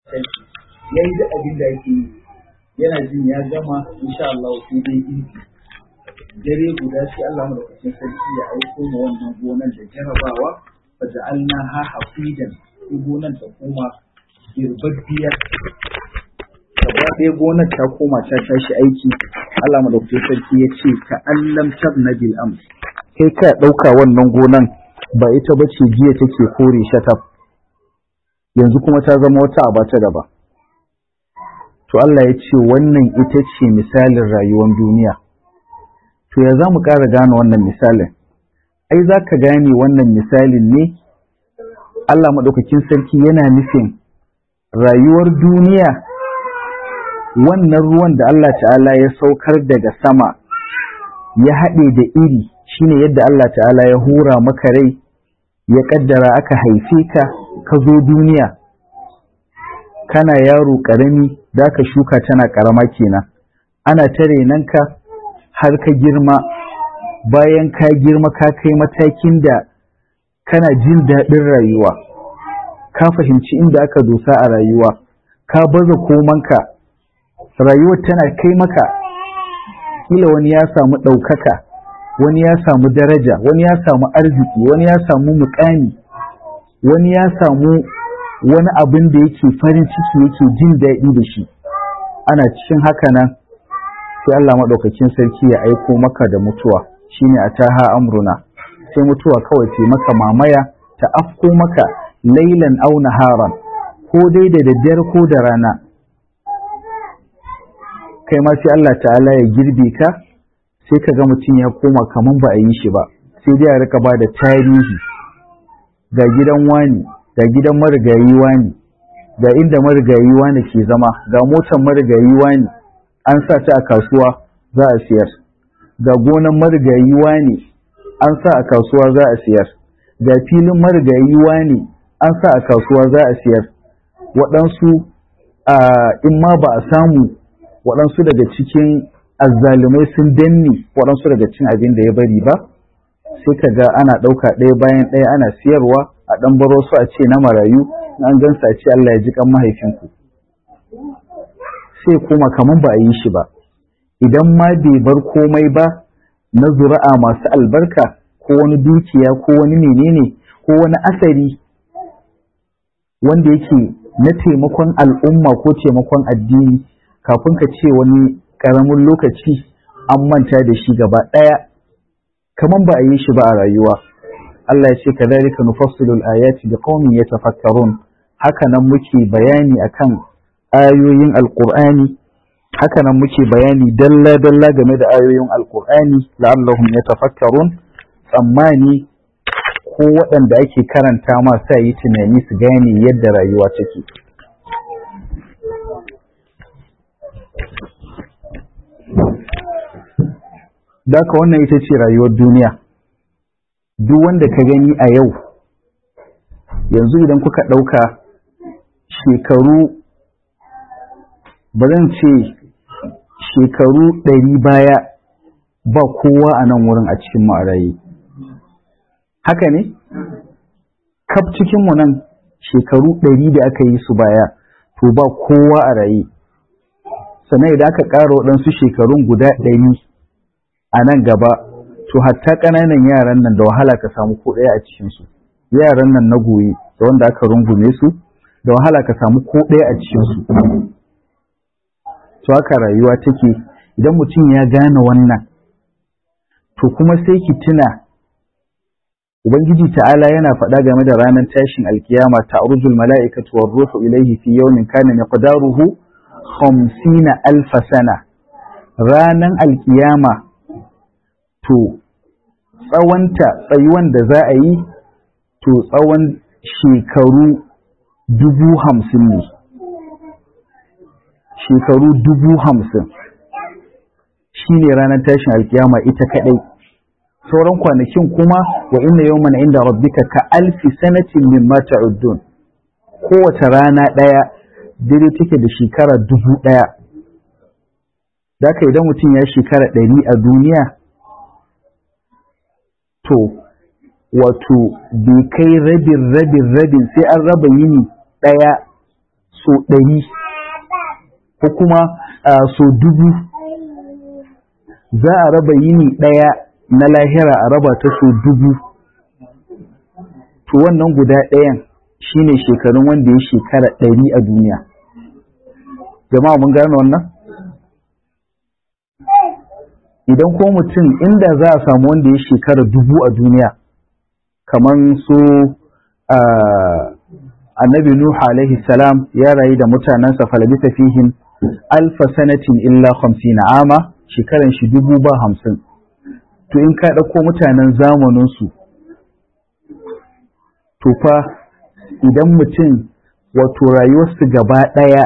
ya yi duk abin da yake yi yana jin ya gama insha Allah sai dai in dare guda sai Allah madaukakin sarki ya aiko ma wannan gonan da jarabawa fa ja'alna ha hafidan sai gonan ta koma girbabbiyar gaba ɗaya gonar ta koma ta tashi aiki Allah madaukakin sarki ya ce ka allam tabna bil ams kai ka ɗauka wannan gonan ba ita ba ce jiya take kore shataf yanzu kuma ta zama wata aba ta gaba to Allah ya ce wannan ita ce misalin rayuwar duniya to ya za mu ƙara gane wannan misalin ai za ka gane wannan misalin ne Allah maɗaukakin sarki yana nufin rayuwar duniya wannan ruwan da Allah ta'ala ya saukar daga sama ya haɗe da iri shine yadda Allah ta'ala ya hura maka rai ya ƙaddara aka haife ka ka zo duniya kana yaro ƙarami da ka shuka tana ƙarama kenan ana ta renanka har ka girma bayan ka girma ka kai matakin da kana jin daɗin rayuwa ka fahimci inda aka dosa a rayuwa ka baza komanka rayuwar tana kai maka kila wani ya samu ɗaukaka wani ya samu daraja wani ya samu arziki wani ya samu mukami wani ya samu wani abin da yake farin ciki yake jin daɗi da shi ana cikin haka nan sai Allah maɗaukakin sarki ya aiko maka da mutuwa shine a taha amruna sai mutuwa kawai ce maka mamaya ta afko maka lailan au naharan ko dai da daddare ko da rana kai ma sai Allah ta'ala ya girbe ka sai ka ga mutum ya koma kaman ba a yi shi ba sai dai a rika ba da tarihi ga gidan wani ga gidan marigayi wani ga inda marigayi wani ke zama ga motar marigayi wani an sa ta a kasuwa za a siyar ga gonan marigayi wani an sa a kasuwa za a siyar ga filin marigayi wani an sa a kasuwa za a siyar waɗansu in ma ba a samu waɗansu daga cikin azzalumai sun danne waɗansu daga cikin abin da ya bari ba sai ka ga ana ɗauka ɗaya bayan ɗaya ana siyarwa a ɗan baro su a ce na marayu an gansa a ce Allah ya ji kan mahaifinku sai kuma kaman ba a yi shi ba idan ma bai bar komai ba na zuri'a masu albarka ko wani dukiya ko wani menene ko wani asari wanda yake na taimakon al'umma ko taimakon addini kafin ka ce wani ƙaramin lokaci an manta da shi gaba ɗaya kaman ba a yi shi ba a rayuwa Allah ya ce kadhalika nufassilu al-ayati liqaumin yatafakkarun haka nan muke bayani akan ayoyin alqur'ani haka nan muke bayani dalla dalla game da ayoyin alqur'ani la'allahum yatafakkarun tsammani ko waɗanda ake karanta ma sa yi tunani su gane yadda rayuwa take Daka wannan ita ce rayuwar duniya duk wanda ka gani a yau yanzu idan kuka ɗauka shekaru ba zan ce shekaru ɗari baya ba kowa a nan wurin a cikin ma'arayi haka ne kaf cikinmu nan shekaru ɗari da aka yi su baya to ba kowa a raye sannan idan aka ƙara waɗansu shekarun guda ɗari a nan gaba to hatta ƙananan yaran nan da wahala ka samu ko ɗaya a cikinsu yaran nan na goyi da wanda aka rungume su da wahala ka samu ko ɗaya a cikinsu to haka rayuwa take idan mutum ya gane wannan to kuma sai ki tuna ubangiji ta'ala yana faɗa game da ranar tashin alkiyama ta'rujul mala'ikatu war ruhu ilayhi fi yawmin kana miqdaruhu 50 alf sana ranan alkiyama to tsawonta tsayuwan da za a yi to tsawon shekaru dubu hamsin ne shekaru dubu hamsin shi ne ranar tashin alkiyama ita kadai sauran kwanakin kuma wa inna yawman inda rabbika ka alfi sanatin mimma ta'uddun kowace rana ɗaya daidai take da shekara dubu ɗaya da idan mutum ya shekara ɗari a duniya to wato bai kai rabin rabin rabin sai an raba yini ɗaya so ɗari ko kuma so dubu za a raba yini ɗaya na lahira a raba ta so dubu to wannan guda ɗayan shine shekarun wanda ya shekara ɗari a duniya jama'a mun gane wannan idan ko mutum inda za a samu wanda ya shekara dubu a duniya kamar su annabi Nuhu alaihi salam ya rayu da mutanensa falabisa fihim alfa sanatin illa hamsin ama shekaran shi dubu ba hamsin to in ka ɗauko mutanen zamaninsu to fa idan mutum wato rayuwarsu gaba ɗaya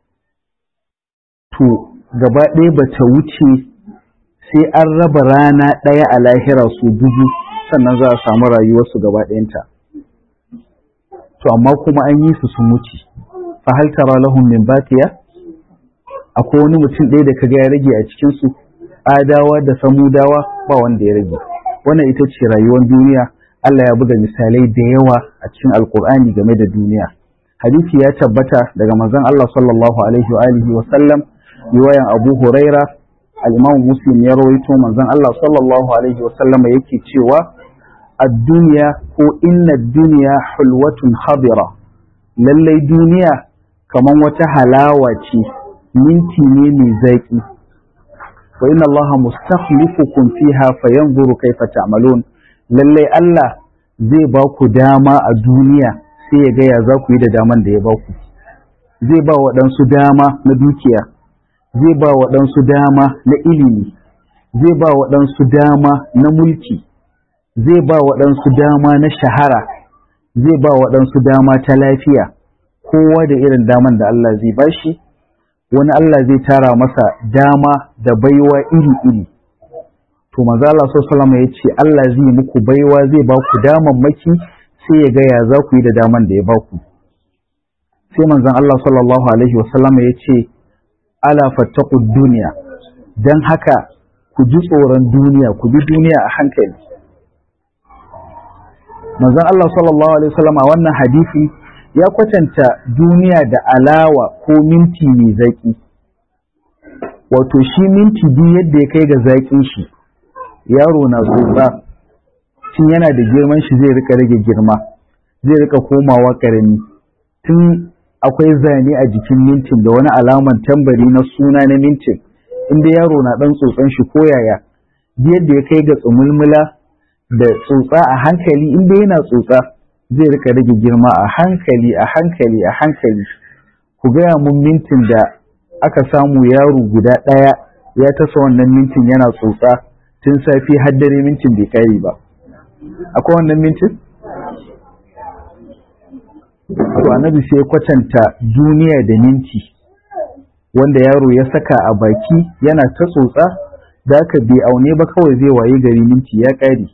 to gaba ɗaya ba ta wuce sai an raba rana ɗaya a lahira su dubu sannan za a samu rayuwarsu gaba ɗayanta to amma kuma an yi su sun wuce fa hal tara lahum min baqiya akwai wani mutum ɗaya da kaga ya rage a cikin su adawa da samudawa ba wanda ya rage wannan ita ce rayuwar duniya Allah ya buga misalai da yawa a cikin alkur'ani game da duniya hadisi ya tabbata daga manzon Allah sallallahu alaihi wa alihi wa sallam riwayan Abu Huraira al-Imam Muslim ya rawaito manzon Allah sallallahu alaihi wa sallam yake cewa ad-dunya ko inna ad-dunya hulwatun khadira lallai duniya kaman wata halawa ce minti ne mai zaki wa inna Allah mustakhlifukum fiha fayanzuru kayfa ta'malun lallai Allah zai ba ku dama a duniya sai ya gaya za ku yi da daman da ya ba ku zai ba waɗansu dama na dukiya zai ba waɗansu dama na ilimi zai ba waɗansu dama na mulki zai ba waɗansu dama na shahara zai ba waɗansu dama ta lafiya kowa da irin daman da Allah zai ba shi wani Allah zai tara masa dama da baiwa iri-iri to manzo Allah sallallahu ya ce Allah zai muku baiwa zai ba ku damammaki sai ya gaya za ku yi da daman da ya ba ku sai manzon Allah sallallahu alaihi wasallam ya ce ala fattaqu duniya dan haka ku ji tsoron duniya ku bi duniya a hankali manzon Allah sallallahu alaihi wasallam a wannan hadisi ya kwatanta duniya da alawa ko minti mai zaki wato shi minti biyu yadda ya kai ga zaƙin shi yaro na tsotsa tun yana da girman shi zai rika rage girma zai rika komawa karami tun akwai zane a jikin mintin da wani alaman tambari na suna na mintin inda yaro na dan tsotsan shi ko yaya yadda ya kai ga tsumulmula da tsotsa a hankali inda yana tsotsa zai rika rage girma a hankali a hankali a hankali ku gaya mun mintin da aka samu yaro guda ɗaya ya tasa wannan mintin yana tsotsa tun safi har dare mintin bai kare ba akwai wannan mintin to annabi sai ya kwatanta duniya da minti wanda yaro ya saka a baki yana ta tsotsa da aka bai aune ba kawai zai waye gari minti ya kare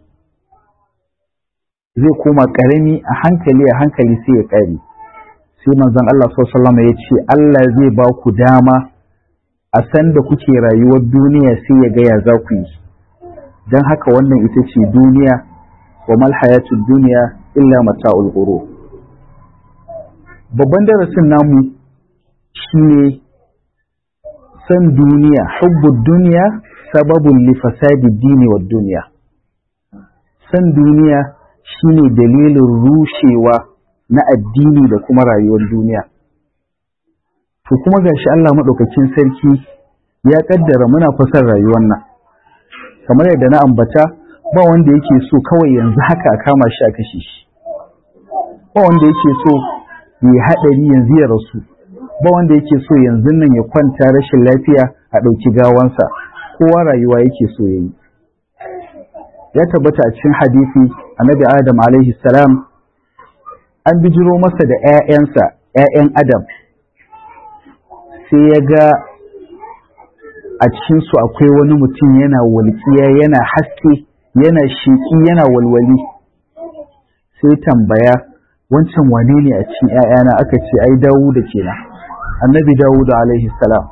zai koma karami a hankali a hankali sai ya kare sai manzon Allah sallallahu alaihi ya ce Allah zai ba ku dama a san da kuke rayuwar duniya sai ya ga ya za ku yi don haka wannan ita ce duniya wa mal hayatud duniya illa mata'ul ghurur babban darasin namu shine san duniya hubbud duniya sababun li fasadi dini wa duniya san duniya shine dalilin rushewa na addini da kuma rayuwar duniya to kuma gashi Allah madaukakin sarki ya kaddara muna fasar rayuwar nan kamar yadda na ambata ba wanda yake so kawai yanzu haka a kama shi a kashe shi ba wanda yake so ya haɗari yanzu ya rasu ba wanda yake so yanzu nan ya kwanta rashin lafiya a ɗauki gawansa kowa rayuwa yake so ya yi ya tabbata a cikin hadisi annabi adam alaihi salam an bijiro masa da 'ya'yansa 'ya'yan adam sai ya ga a cikinsu akwai wani mutum yana walƙiya yana haske yana sheƙi yana walwali sai tambaya wancan wane ne a cikin ‘ya'yana aka ce ai dawuda kenan annabi dawuda alaihi salam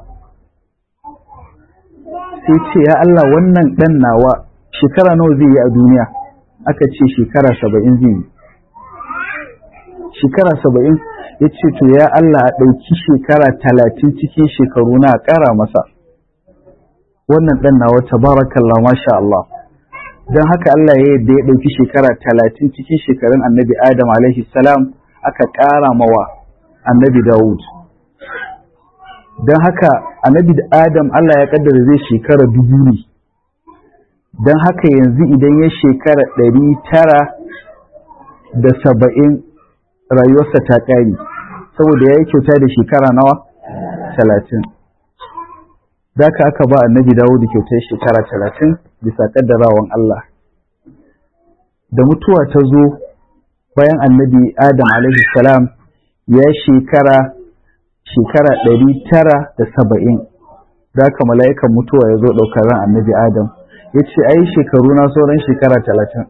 sai ce ya Allah wannan ɗan nawa shekara nawa zai yi a duniya aka ce shekara saba'in zai yi shekara saba'in ya ce to ya Allah a ɗauki shekara talatin cikin shekaru na ƙara masa wannan ɗan nawa tabarakallah masha Allah don haka Allah ya yadda ya ɗauki shekara talatin cikin shekarun annabi Adam alaihi salam aka ƙara mawa annabi Dawud don haka annabi Adam Allah ya ƙaddara zai shekara dubu ne don haka yanzu idan ya shekara ɗari tara da saba'in rayuwarsa ta ƙari saboda ya yi kyauta da shekara nawa talatin ka aka ba annabi dawo da kyautar shekara talatin bisa ƙaddarawan Allah da mutuwa ta zo bayan annabi adam alaihi salam ya shekara shekara ɗari tara da saba'in ka mala'ikan mutuwa ya zo ɗaukar ran annabi adam ya ce ai shekaru na sauran shekara talatin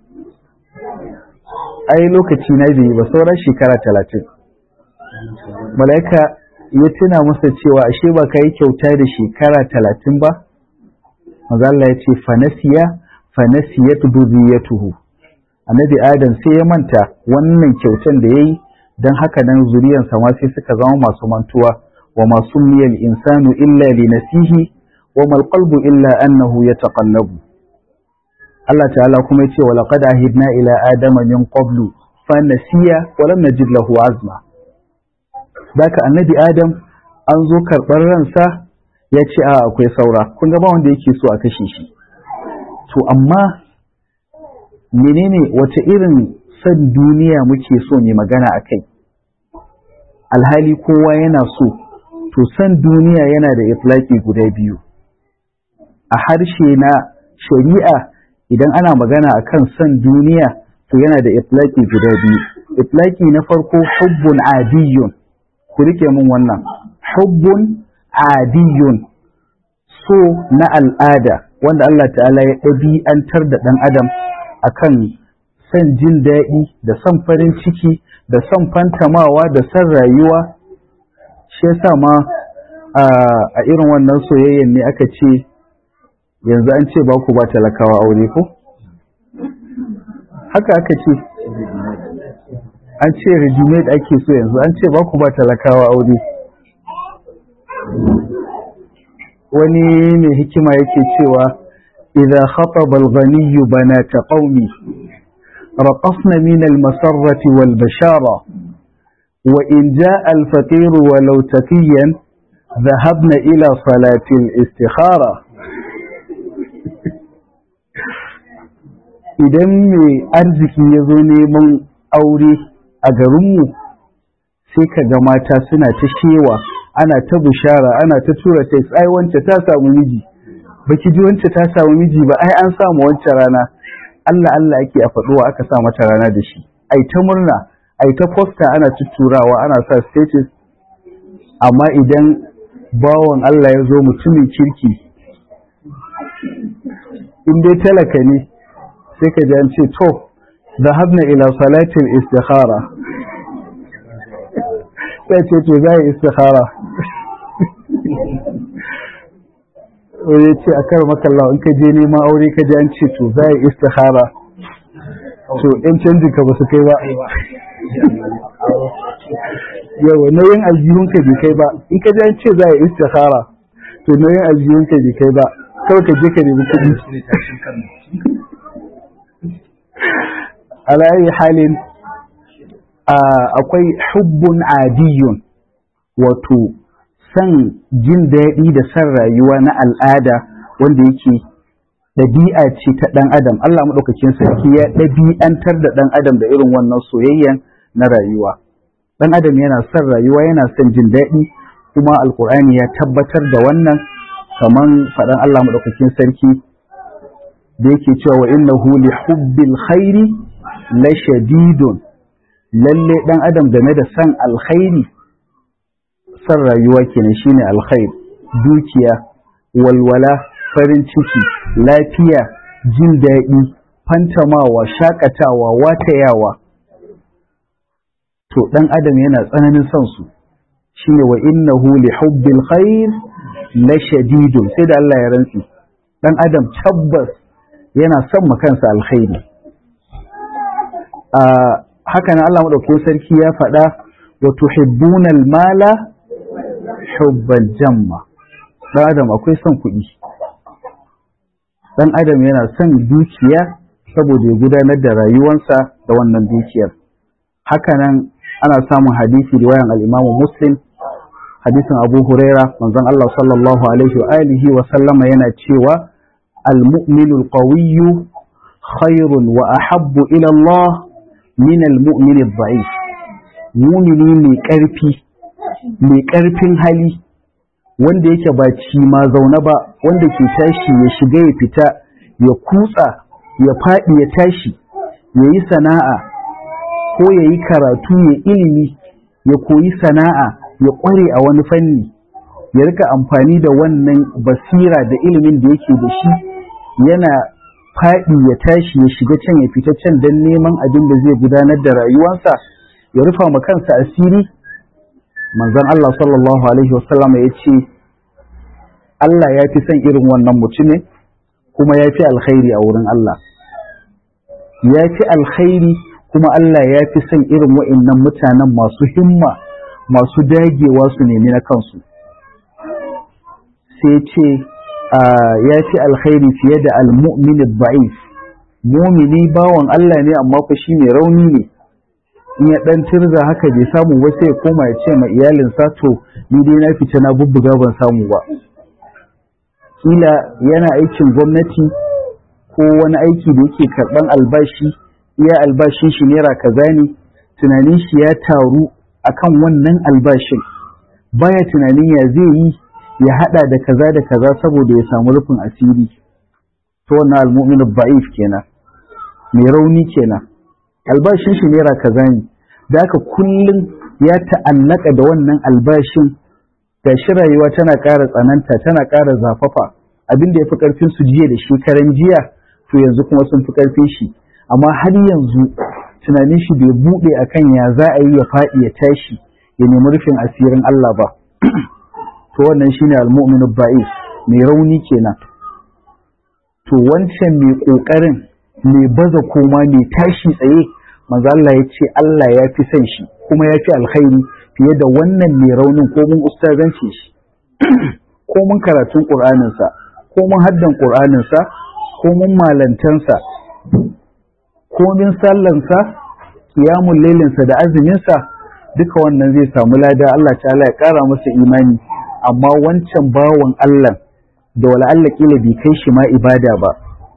ai lokaci na biyu ba sauran shekara talatin mala'ika ya tuna masa cewa ashe ba ka yi kyauta da shekara talatin ba mazalla ya ce fanasiya fanasiyat tuhu. annabi adam sai ya manta wannan kyautan da ya yi don haka nan zuriyansa ma sai suka zama masu mantuwa wa masu miyal insanu illa li nasihi wa mal qalbu illa annahu yataqallabu Allah ta'ala kuma ya ce wa laqad ahidna ila adama min qablu fa nasiya wa lam najid lahu azma Daka annabi Adam an zo karɓar ransa ya ce a akwai saura kun ga ba wanda yake so a kashe shi to amma menene wace irin san duniya muke so ne magana a kai alhali kowa yana so to san duniya yana da iflaki guda biyu a harshe na shari'a idan ana magana akan san duniya to yana da iflaki guda biyu iflaki na farko hubbun adiyun ku rike mun wannan hubbun adiyun so na al'ada wanda Allah ta'ala ya ɗabi'antar da ɗan adam akan son jin daɗi da son farin ciki da son fantamawa da son rayuwa shi yasa ma a irin wannan soyayyen ne aka ce yanzu an ce ba ku ba talakawa aure ko haka aka ce an ce regimate ake so yanzu an ce ba ku ba talakawa aure wani mai hikima yake cewa idza khataba al-ghani banata qaumi raqasna min al-masarrati wal bashara wa in jaa al-faqir walau taqiyan dhahabna ila salati al-istikhara idan mai arziki ya zo neman aure a garinmu sai ka ga mata suna ta shewa ana ta bushara ana ta tura ta ai wance ta samu miji baki ji wance ta samu miji ba ai an samu wance rana Allah Allah ake a faɗuwa aka sa mata rana da shi ai ta murna ai ta posta ana tuturawa ana sa status amma idan bawan Allah ya zo mutumin kirki in dai talaka ne sai ka ji an ce to ذهبنا إلى صلاة الاستخارة sai ce to za a yi istikhara ya ce a kar makalla in ka je neman aure ka ji an ce to za a yi istikhara to in canjin ka ba su kai ba yawa nauyin aljihunka bai kai ba in ka ji an ce za a yi istikhara to nauyin aljihunka bai kai ba kawai ka je ka nemi kuɗi ala ayi halin akwai hubbun adiyun wato san jin daɗi da san rayuwa na al'ada wanda yake ɗabi'a ce ta ɗan adam Allah maɗaukakin sarki ya ɗabi'antar da ɗan adam da irin wannan soyayyan na rayuwa ɗan adam yana son rayuwa yana son jin daɗi kuma alkur'ani ya tabbatar da wannan kaman faɗan Allah maɗaukakin sarki da yake cewa wa innahu li hubbil khairi la shadidun lalle dan adam game da san alkhairi san rayuwa kenan shine alkhair dukiya walwala farin ciki lafiya jin daɗi fantamawa shakatawa watayawa to dan adam yana tsananin son su shine wa innahu li hubbil khair la shadidun sai da Allah ya rantsi dan adam tabbas yana son kansa alkhairi haka nan Allah maɗaukakin sarki ya faɗa wa tuhibbuna al-mala hubban jamma dan adam akwai son kuɗi dan adam yana son dukiya saboda ya gudanar da rayuwarsa da wannan dukiyar hakanan ana samun hadisi riwayan al-Imam Muslim hadisin Abu Huraira manzon Allah sallallahu alaihi wa alihi wa sallama yana cewa al-mu'minu al-qawiyyu khairun wa ahabbu ila Allah min al-mu'min ad-da'if mu'mini mai karfi mai karfin hali wanda yake ba ci ma zaune ba wanda ke tashi ya shiga ya fita ya kutsa ya faɗi ya tashi ya yi sana'a ko ya yi karatu ya ilimi ya koyi sana'a ya ƙware a wani fanni ya rika amfani da wannan basira da ilimin da yake da shi yana faɗi ya tashi ya shiga can ya fita can don neman abin da zai gudanar da rayuwarsa ya rufa ma kansa asiri manzon Allah sallallahu alaihi wasallam ya ce Allah ya fi son irin wannan mutumin kuma ya fi alkhairi a wurin Allah ya fi alkhairi kuma Allah ya fi son irin wa'innan mutanen masu himma masu dagewa su nemi na kansu sai ce ya fi alkhairi fiye da almu'min ba'if mumini bawan Allah ne amma fa shi mai rauni ne in ya dan tirza haka bai samu ba sai ya koma ya ce ma iyalinsa to ni dai na fita na bubbuga ban samu ba kila yana aikin gwamnati ko wani aiki da yake karban albashi iya albashin shi naira kaza ne tunanin shi ya taru akan wannan albashin baya tunanin ya zai yi ya hada da kaza da kaza saboda ya samu rufin asiri to wannan almu'min ba'if kenan mai rauni kenan albashin shi naira kaza ne da haka kullum ya ta'allaka da wannan albashin gashi rayuwa tana ƙara tsananta tana ƙara zafafa abin da ya fi ƙarfin su jiya da shekaran jiya to yanzu kuma sun fi ƙarfin shi amma har yanzu tunanin shi bai buɗe akan ya za a yi ya faɗi ya tashi ya nemi rufin asirin Allah ba to wannan shine al-mu'minu ba'is mai rauni kenan to wancan mai ƙoƙarin mai baza koma mai tashi tsaye manzo Allah ya ce Allah ya fi son shi kuma ya fi alkhairi fiye da wannan mai raunin ko mun ustazance shi ko mun karatun ƙur'aninsa ko mun haddan ƙur'aninsa ko mun malantansa ko min sallansa kiyamun lailinsa da azuminsa duka wannan zai samu lada Allah ta'ala ya ƙara masa imani amma wancan bawan Allah da wala Allah kila bai kai shi ma ibada ba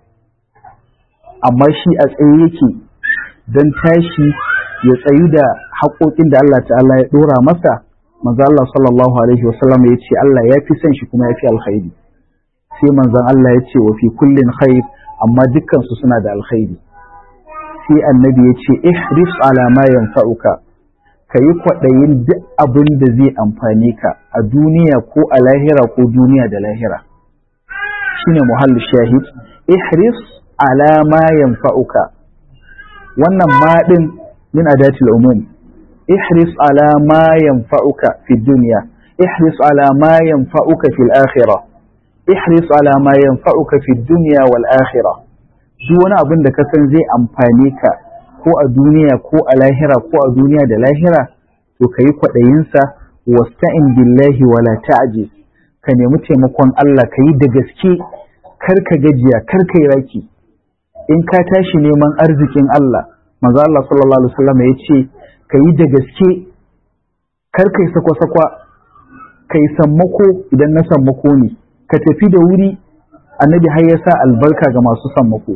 amma shi a tsaye yake don tashi ya tsayi da haƙoƙin da Allah ta'ala ya ɗora masa manzo Allah sallallahu alaihi wasallam ya ce Allah ya fi son shi kuma ya fi alkhairi sai manzon Allah ya ce wa fi kullin khair amma dukkan su suna da alkhairi sai annabi ya ce ihris ala ma yanfa'uka kayi kwaɗayin duk abin da zai amfane ka a duniya ko a lahira ko duniya da lahira shine muhallu shahid ihris ala ma yanfa'uka wannan ma din min adatil umum ihris ala ma yanfa'uka fi dunya ihris ala ma yanfa'uka fil akhirah ihris ala ma yanfa'uka fi dunya wal akhirah duk wani abin da ka san zai amfane ka ko a duniya ko a lahira ko a duniya da lahira to kayi kwaɗayin sa wasta'in billahi wala ta'jiz ka nemi taimakon Allah kayi da gaske kar ka gajiya kar ka yi raki in ka tashi neman arzikin Allah manzo Allah sallallahu alaihi wasallam ya ce ka yi da gaske kar kai sakwa-sakwa kai sammako idan na sammako ne ka tafi da wuri annabi har ya sa albarka ga masu sammako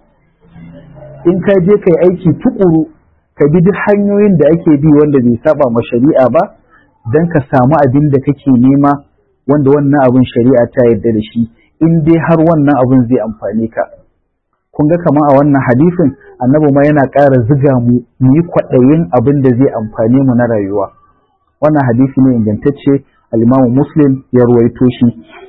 in ka je kai aiki tukuru ka bi duk hanyoyin da ake bi wanda bai saba ma shari'a ba don ka samu abin da kake nema wanda wannan abin shari'a ta yarda da shi in dai har wannan abin zai amfane ka kun ga kamar a wannan hadisin annabi ma yana ƙara ziga mu mu yi kwaɗayin abin da zai amfane mu na rayuwa wannan hadisi ne ingantacce al-Imam Muslim ya ruwaito shi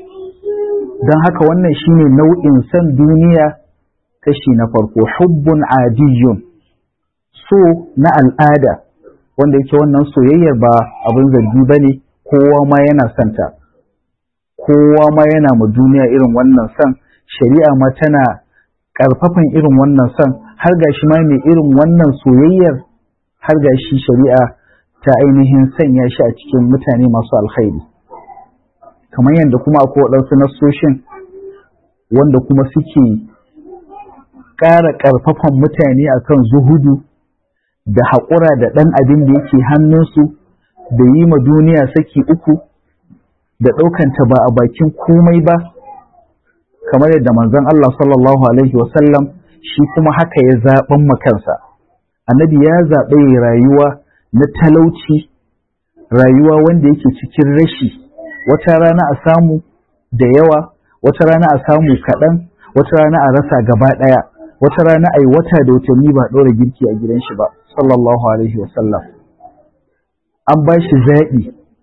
don haka wannan shine nau'in san duniya kashi na farko hubbun adiyun so na al'ada wanda yake wannan soyayyar ba abin zargi bane kowa ma yana santa kowa ma yana ma duniya irin wannan san shari'a ma tana ƙarfafan irin wannan son har gashi ma mai irin wannan soyayyar har gashi shari'a ta ainihin sanya shi a cikin mutane masu alkhairi kamar yadda kuma akwai waɗansu nassoshin wanda kuma suke ƙara ƙarfafan mutane akan zuhudu da haƙura da ɗan abin da yake hannunsu da yi ma duniya saki uku da ɗaukanta ba a bakin komai ba kamar yadda manzon Allah sallallahu alaihi wasallam shi kuma haka ya zaɓen makansa annabi ya zaɓe rayuwa na talauci rayuwa wanda yake cikin rashi wata rana a samu da yawa wata rana a samu kaɗan wata rana a rasa gaba ɗaya wata rana a yi wata da watanni ba ɗora girki a gidan shi ba sallallahu alaihi wasallam an ba shi zaɓi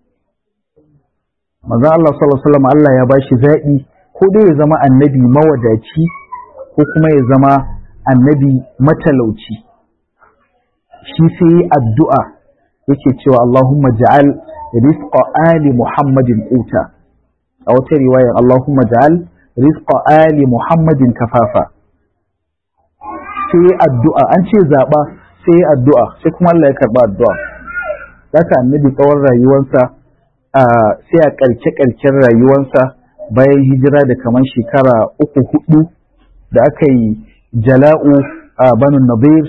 manzon Allah sallallahu alaihi wasallam Allah ya ba shi zaɓi ko dai ya zama annabi mawadaci ko kuma ya zama annabi matalauci shi sai addu'a yake cewa Allahumma ja'al rizqa ali Muhammadin quta a wata riwaya Allahumma ja'al rizqa ali Muhammadin kafafa sai addu'a an ce zaba sai addu'a sai kuma Allah ya karba addu'a haka annabi tsawon rayuwarsa sai a karke karken rayuwarsa bayan hijira da kamar shekara uku hudu da aka yi jala'u a banu nabir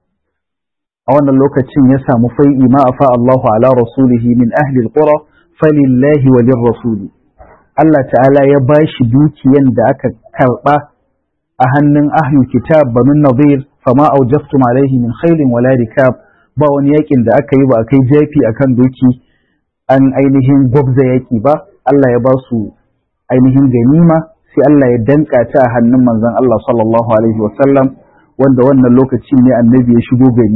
a wannan lokacin ya samu fai'i ma afa Allahu ala rasulihi min ahli alqura falillahi walir rasuli Allah ta'ala ya bashi dukiyan da aka karba a hannun ahli kitab banu nabir fama aujaftum alaihi min khailin wala rikab ba wani yakin da aka yi ba kai jafi akan doki an ainihin gwabza yaki ba Allah ya ba su ainihin ganima sai Allah ya danka ta a hannun manzon Allah sallallahu alaihi wasallam wanda wannan lokacin ne annabi ya shigo gari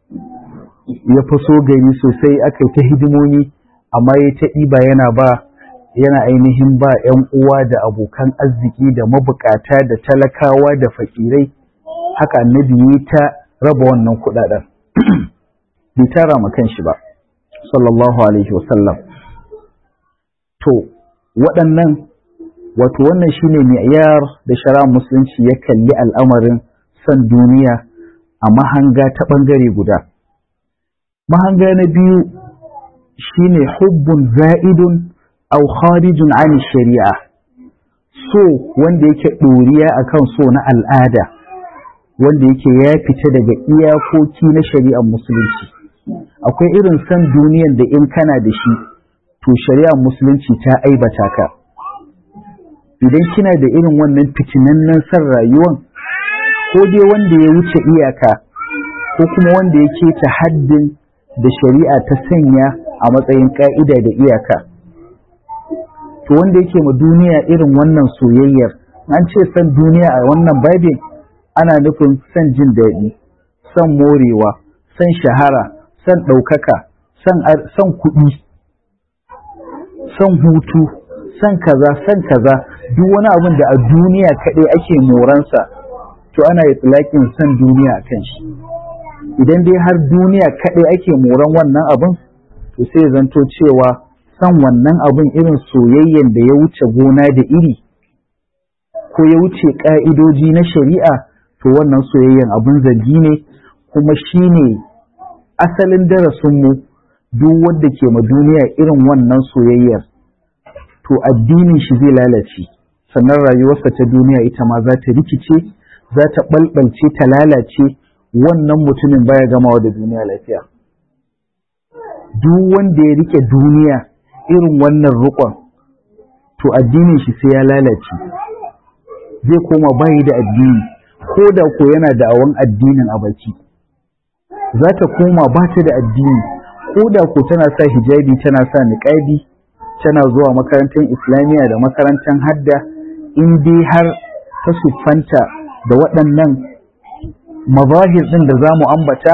ya faso gari sosai aka yi ta hidimomi amma ya ta ɗiba yana ba yana ainihin ba 'yan uwa da abokan arziki da mabukata da talakawa da fakirai haka annabi ya ta raba wannan kuɗaɗen bai tara ma kanshi ba sallallahu alaihi wasallam to waɗannan wato wannan shine mi'yar da shari'ar musulunci ya kalli al'amarin son duniya a mahanga ta ɓangare guda mahanga na biyu shine hubbun za'idun aw kharijun an shari'a so wanda yake ɗoriya akan so na al'ada wanda yake ya fita daga iyakoki na shari'ar musulunci akwai irin son duniyan da in kana da shi to shari'ar musulunci ta aibata ka idan kina da irin wannan fitinannen son rayuwan ko dai wanda ya wuce iyaka ko kuma wanda ya keta haddin da shari'a ta sanya a matsayin ka'ida da iyaka to wanda yake ma duniya irin wannan soyayyar an ce son duniya a wannan babin ana nufin son jin daɗi son morewa son shahara son ɗaukaka son kuɗi son hutu son kaza son kaza duk wani abin da a duniya kaɗai ake moransa to ana yi tsilakin son duniya a kan shi idan dai har duniya kaɗai ake moran wannan abin to sai zanto cewa son wannan abin irin soyayyen da ya wuce gona da iri ko ya wuce ƙa'idoji na shari'a to wannan soyayyen abin zargi ne kuma shi ne asalin darasinmu duk wanda ke ma duniya irin wannan soyayyar to addinin shi zai lalace sannan rayuwarsa ta duniya ita ma za ta rikice za ta ɓalɓalce ta lalace wannan mutumin baya gamawa da duniya lafiya duk wanda ya rike duniya irin wannan rukon to addinin shi sai ya lalace zai koma bayi da addini ko da ko yana da awon addinin a baki za ta koma ba ta da addini ko da ko tana sa hijabi tana sa niƙabi tana zuwa makarantar islamiyya da makarantar hadda in dai har ta siffanta da waɗannan mazahir ɗin da za mu ambata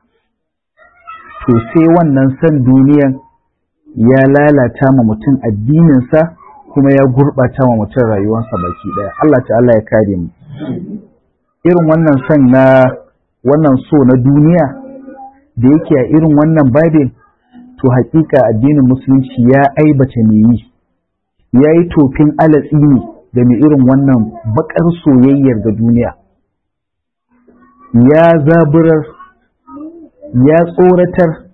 to sai wannan san duniyan ya lalata ma mutum addininsa kuma ya gurɓata ma mutum rayuwarsa baki ɗaya Allah ta'ala ya kare mu irin wannan son na wannan so na duniya da yake a irin wannan babin to haƙiƙa addinin musulunci ya aibata me yi ya yi tofin alatsi ne da mai irin wannan baƙar soyayyar ga duniya ya zaburar ya tsoratar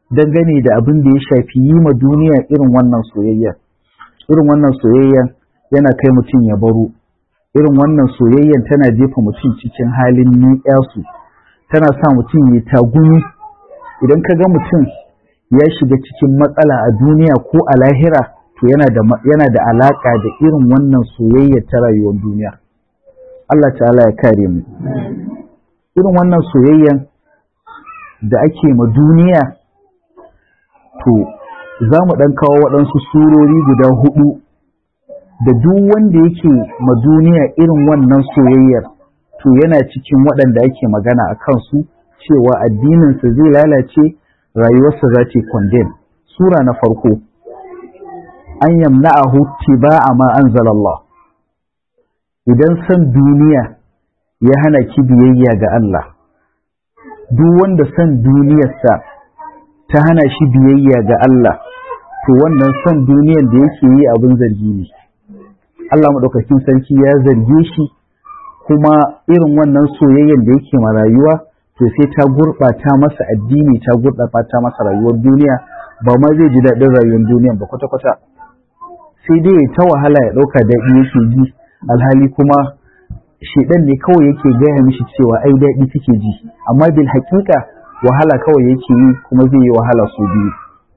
dangane da abin da ya shafi yi ma duniya irin wannan soyayya irin wannan soyayya yana kai mutum ya baro irin wannan soyayyan tana jefa mutum cikin halin ni'yasu tana sa mutum ya tagumi idan ka ga mutum ya shiga cikin matsala a duniya ko a lahira to yana da yana da alaka da irin wannan soyayya ta rayuwar duniya Allah ta'ala ya kare mu irin wannan soyayyan da ake ma duniya to za mu ɗan kawo waɗansu surori guda hudu da duk wanda yake ma duniya irin wannan soyayyar to yana cikin waɗanda ake magana a kansu cewa addininsa zai lalace rayuwarsa za ta condemn sura na farko an yamna'ahu tiba'a ma anzalallah idan san duniya ya hana ki biyayya ga Allah duk wanda san duniyarsa ta hana shi biyayya ga Allah to wannan san duniyar da yake yi abin zargi ne Allah maɗaukakin sarki ya zarge shi kuma irin wannan soyayyen da yake ma rayuwa to sai ta gurɓata masa addini ta gurɓata masa rayuwar duniya ba ma zai ji daɗin rayuwar duniya ba kwata-kwata sai dai ta wahala ya ɗauka daɗi yake ji alhali kuma shedan ne kawai yake gaya mishi cewa ai daɗi take ji amma bil haƙiƙa wahala kawai yake yi kuma zai yi wahala su biyu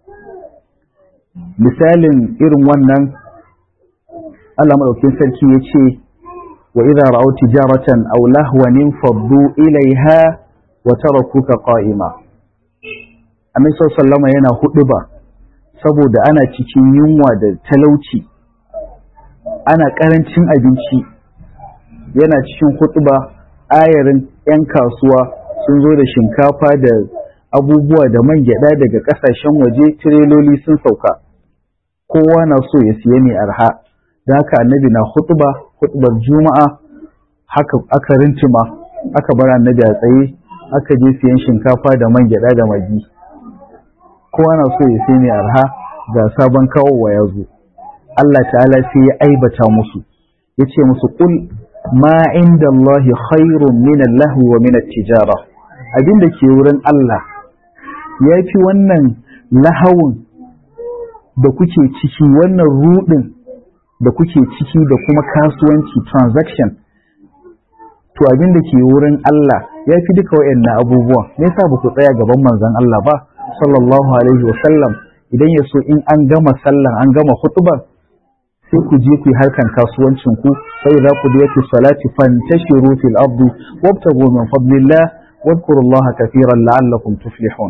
misalin irin wannan Allah maɗaukin sarki ya ce wa idza ra'aw tijaratan aw lahwan faddu ilaiha wa tarakuka qa'ima Annabi sallallahu yana huɗuba saboda ana cikin yunwa da talauci ana ƙarancin abinci yana cikin huɗuba ayarin 'yan kasuwa sun zo da shinkafa da abubuwa da man gyaɗa daga ƙasashen waje tireloli sun sauka kowa na so ya siya mai arha da haka annabi na hutuba hutubar juma'a haka aka rintima aka bar annabi a tsaye aka je siyan shinkafa da man gyada da magi kowa na so ya siya mai arha ga sabon kawowa ya zo Allah ta'ala sai ya aibata musu ya ce musu kul ma inda Allahi khairun min Allahu wa min tijara abin da ke wurin Allah ya fi wannan lahawun da kuke ciki wannan rudin da kuke ciki da kuma kasuwanci transaction to abin da ke wurin Allah ya fi duka wayannan abubuwan me yasa ba ku tsaya gaban manzon Allah ba sallallahu alaihi wa sallam idan ya so in an gama sallan an gama khutbar sai ku je ku yi harkan kasuwancin ku sai za ku da salati fantashiru fil ardi wabtagu min fadlillah wadhkurullaha kathiran la'allakum tuflihun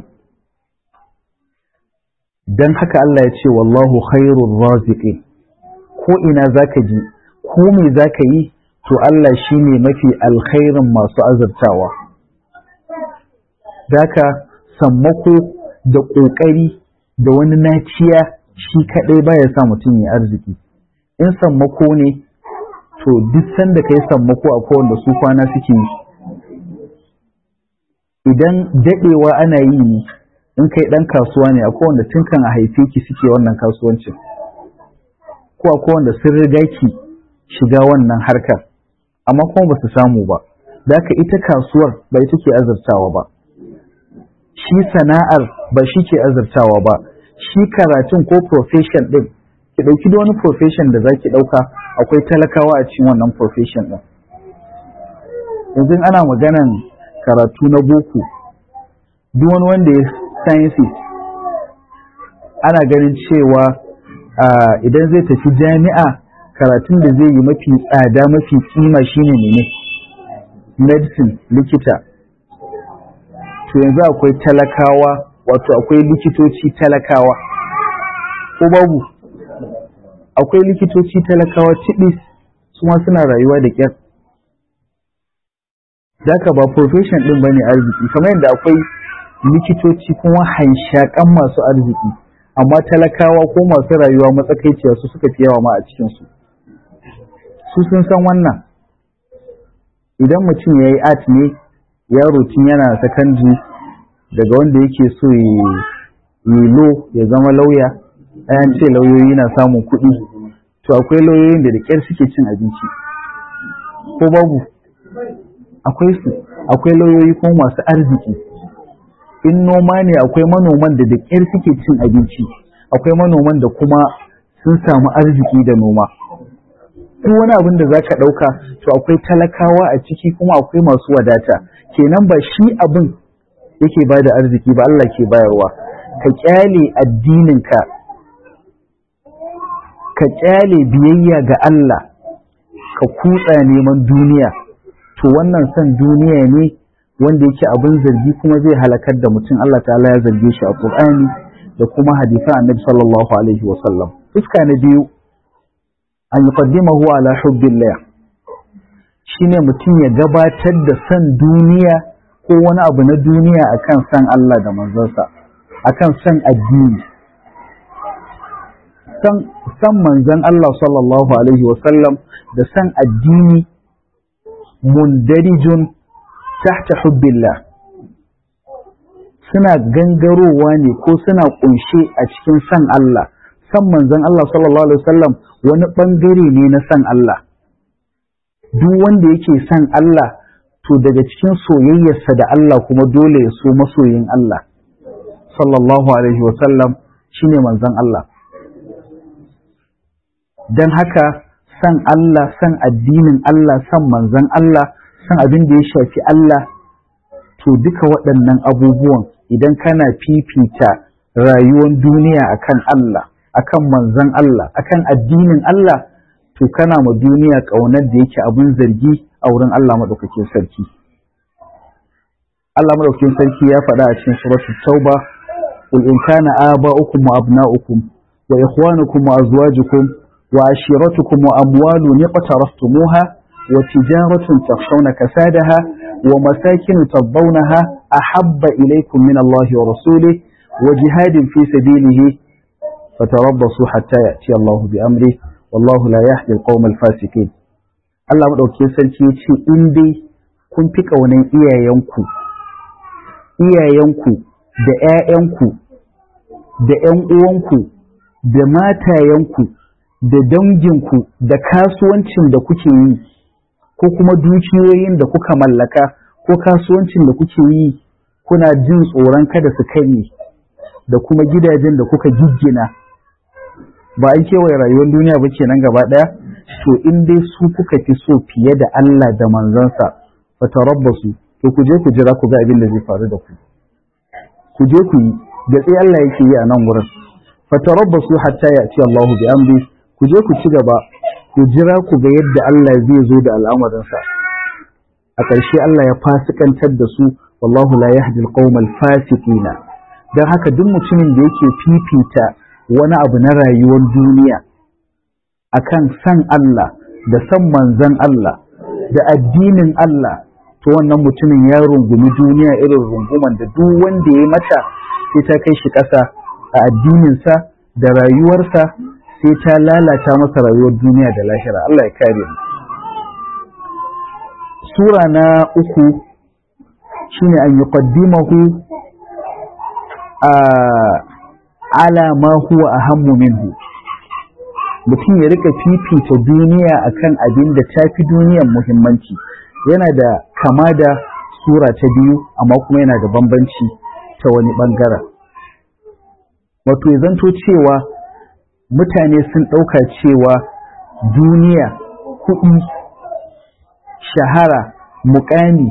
dan haka Allah ya ce wallahu khairur raziqin ko ina zaka ji ko me zaka yi to Allah shine mafi alkhairin masu azurtawa daka sammako da kokari da wani naciya shi kadai baya sa mutum ya arziki in sammako ne to duk sanda kai sammako a kowanne su kwana suke yi idan dadewa ana yi ne in kai dan kasuwa ne akwai wanda tun kan a haife ki suke wannan kasuwancin ko akwai wanda sun riga ki shiga wannan harkar amma kuma ba su samu ba da ita kasuwar ba ita ke azurtawa ba shi sana'ar ba shi ke azurtawa ba shi karatun ko profession din ki ɗauki da wani profession da za ki ɗauka akwai talakawa a cikin wannan profession din yanzu ana maganan karatu na boko duk wani wanda ya sciences ana ganin cewa idan zai tafi jami'a karatun da zai yi mafi tsada mafi kima shine ne medicine likita to yanzu akwai talakawa wato akwai likitoci talakawa ko babu akwai likitoci talakawa tibis su ma suna rayuwa da kyar Daka ba profession din bane arziki kamar yadda akwai likitoci kuma hanshakan masu arziki amma talakawa ko masu rayuwa matsakaiciya su suka fi yawa ma a cikinsu su sun san wannan idan mutum ya yi art ne yaro tun yana sakandare daga wanda yake so yi lo ya zama lauya ayan ce lauyoyi na samun kuɗi to akwai lauyoyin da da ƙyar suke cin abinci ko babu akwai su akwai lauyoyi kuma masu arziki in noma ne akwai manoman da da ƙyar suke cin abinci akwai manoman da kuma sun samu arziki da noma duk wani abin da za ka ɗauka to akwai talakawa a ciki kuma akwai masu wadata kenan ba shi abin yake ba da arziki ba Allah ke bayarwa ka kyale addininka ka kyale biyayya ga Allah ka kutsa neman duniya to wannan son duniya ne wanda yake abin zargi kuma zai halakar da mutum Allah ta'ala ya zarge shi a Qur'ani da kuma hadisan Annabi sallallahu alaihi wa sallam fuska na biyu an yuqaddimahu ala hubbillah shine mutum ya gabatar da son duniya ko wani abu na duniya akan san Allah da manzonsa akan san addini san manzon Allah sallallahu alaihi wasallam da san addini mundarijun tahta hubbillah suna gangarowa ne ko suna kunshe a cikin san Allah san manzon Allah sallallahu alaihi wasallam wani bangare ne na san Allah duk wanda yake san Allah to daga cikin soyayyarsa da Allah kuma dole ya so masoyin Allah sallallahu alaihi wasallam shine manzon Allah don haka san Allah san addinin Allah san manzon Allah san abin da ya shafi Allah to duka waɗannan abubuwan idan kana fifita rayuwar duniya akan Allah akan manzon Allah akan addinin Allah to kana ma duniya ƙaunar da yake abin zargi a wurin Allah maɗaukakin sarki Allah maɗaukakin sarki ya faɗa a cikin suratul tauba qul in kana aba'ukum wa abna'ukum wa ikhwanukum wa azwajukum wa ashiratukum wa amwalun iqtaraftumuha wa tijaratun takhshawna kasadaha wa masakin tardawnaha ahabba ilaykum min Allah wa rasulihi wa jihadin fi sabilihi fatarabbasu hatta ya'ti Allah bi amri wallahu la yahdi al-qawm al-fasiqin Allah maɗauki sarki ya ce in dai kun fi ƙaunar iyayenku iyayenku da ‘ya'yanku da ‘yan uwanku da matayenku da danginku da kasuwancin da kuke yi ko kuma dukiyoyin da kuka mallaka ko kasuwancin da kuke yi kuna jin tsoron kada su kanye da kuma gidajen da kuka giggina ba an kewaye rayuwar duniya ba kenan gaba ɗaya to in dai su kuka fi so fiye da Allah da manzansa fatarabbasu to ku je ku jira ku ga abin da zai faru da ku ku je ku yi da tsaye Allah yake yi a nan wurin fatarabbasu hatta ya ci Allahu bi amri ku je ku ci gaba ku jira ku ga yadda Allah zai zo da al'amarinsa a ƙarshe Allah ya fasikantar da su wallahu la yahdi al fasiqina dan haka duk mutumin da yake fifita wani abu na rayuwar duniya akan san Allah da san manzan Allah da addinin Allah to wannan mutumin ya rungumi duniya irin runguman da duk wanda ya mata sai ta kai shi ƙasa a addininsa da rayuwarsa sai ta lalata masa rayuwar duniya da lahira Allah ya kare mu sura na uku shine an yuqaddimahu a ala ma huwa ahammu minhu mutum ya rika fifita duniya akan abin da ta fi duniyan muhimmanci yana da kama da sura ta biyu amma kuma yana da bambanci ta wani bangaren wato ya zanto cewa mutane sun ɗauka cewa duniya kuɗi shahara mukami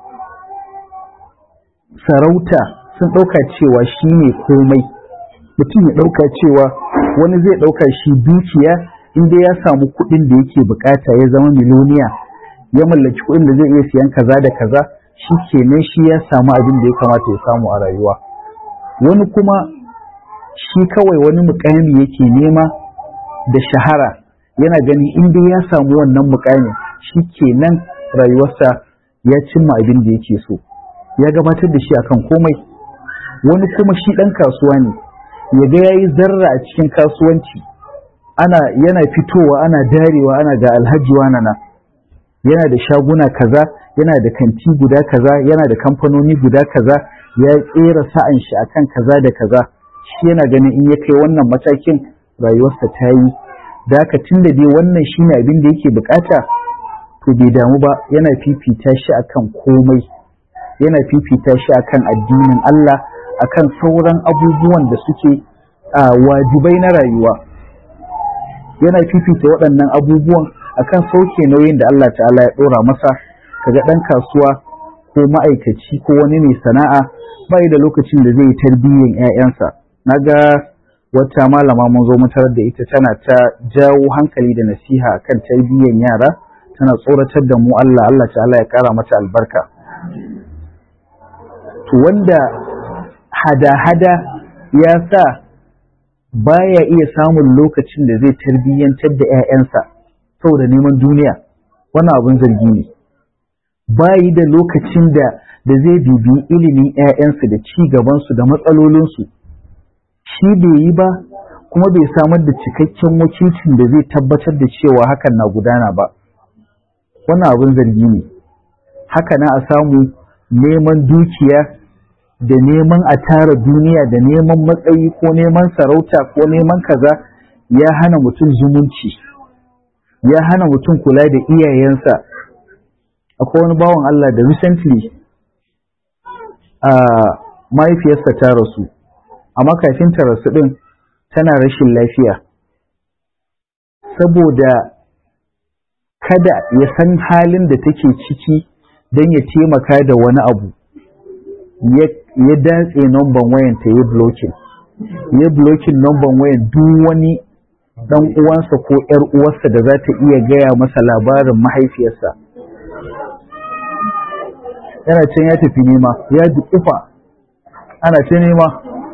sarauta sun ɗauka cewa shi ne komai mutum ya ɗauka cewa wani zai ɗauka shi dukiya inda ya samu kuɗin da yake bukata ya zama miloniya ya mallaki kuɗin da zai iya siyan kaza da kaza shi kenan shi ya samu abin da ya kamata ya samu a rayuwa wani kuma shi kawai wani mukami yake nema da shahara yana gani inda ya samu wannan mukamin shi kenan rayuwarsa ya cimma abin da yake so ya gabatar da shi akan komai wani kuma shi ɗan kasuwa ne ya ga ya yi zarra a cikin kasuwanci ana yana fitowa ana darewa ana ga alhaji na yana da shaguna kaza yana da kanti guda kaza yana da kamfanoni guda kaza ya tsera sa'an shi akan kaza da kaza shi yana ganin in ya kai wannan matakin rayuwarsa ta yi da haka tun da dai wannan shine abin da yake bukata to bai damu ba yana fifita shi akan komai yana fifita shi akan addinin Allah akan sauran abubuwan da suke wajibai na rayuwa yana fifita waɗannan abubuwan akan sauke nauyin da Allah ta'ala ya ɗora masa kaga ɗan kasuwa ko ma'aikaci ko wani mai sana'a bai da lokacin da zai tarbiyyan 'ya'yansa naga wata malama mun zo tarar da ita tana ta jawo hankali da nasiha akan tarbiyyan yara tana tsoratar da mu Allah Allah ta'ala ya kara mata albarka to wanda hada-hada ya sa baya iya samun lokacin da zai tarbiyyantar da 'ya'yansa saboda neman duniya wannan abin zargi ne bayi da lokacin da da zai bibi ilimin 'ya'yansu da ci gabansu da matsalolinsu shi bai yi ba kuma bai samar da cikakken wakilcin da zai tabbatar da cewa hakan na gudana ba wannan abin zargi ne haka na a samu neman dukiya da neman a tara duniya da neman matsayi ko neman sarauta ko neman kaza ya hana mutum zumunci ya hana mutum kula da iyayensa akwai wani bawan Allah da recently a mahaifiyarsa ta rasu amma kafin ta rasu din tana rashin lafiya saboda kada ya san halin da take ciki don ya taimaka da wani abu ya datse namban wayan ta yi blocking ya blocking namban wayan duk wani dan uwansa ko yar uwarsa da za ta iya gaya masa labarin mahaifiyarsa yana can ya tafi nema ya dukufa ana ta nema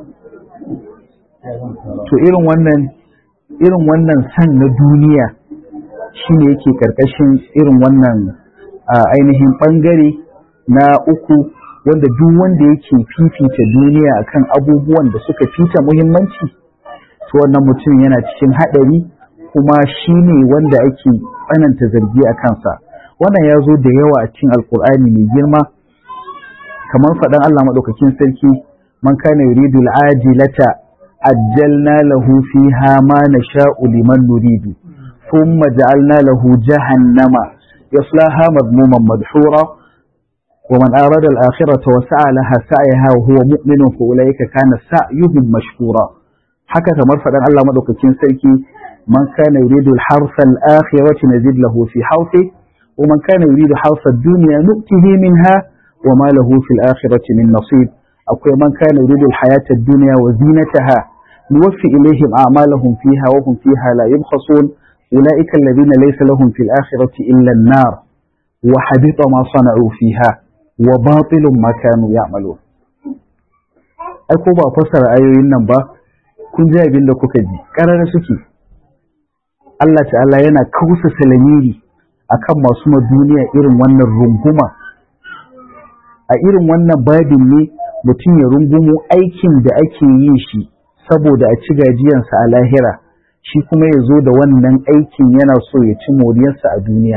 to irin wannan irin wannan san na duniya shine yake karkashin irin wannan ainihin bangare na uku wanda duk wanda yake fifita duniya akan abubuwan da suka fita muhimmanci to wannan mutum yana cikin haɗari kuma shine wanda ake tsananta zargi a kansa wannan ya zo da yawa a cikin alkur'ani mai girma kamar faɗan Allah maɗaukakin sarki man kana yuridu al'ajilata ajjalna lahu fiha ma nasha'u liman nuridu thumma ja'alna lahu jahannama yaslaha madmuman madhura ومن أراد الآخرة وسعى لها سعيها وهو مؤمن فأولئك كان سعيهم مشكورا حكى مرفدا الله مدوكتين سيكي من كان يريد الحرث الآخرة نزيد له في حرثه ومن كان يريد حرث الدنيا نؤته منها وما له في الآخرة من نصيب أقول من كان يريد الحياة الدنيا وزينتها نوفي إليهم أعمالهم فيها وهم فيها لا يبخسون أولئك الذين ليس لهم في الآخرة إلا النار وحبط ما صنعوا فيها وباطل ما كانوا يعملون ai ko ba fassara ayoyin nan ba kun ji abin da kuka ji ƙarara suke Allah ta'ala yana kausa salamiri akan masu ma duniya irin wannan runguma a irin wannan babin ne mutum ya rungumo aikin da ake yi shi saboda a ci gajiyansa a lahira shi kuma ya zo da wannan aikin yana so ya ci moriyarsa a duniya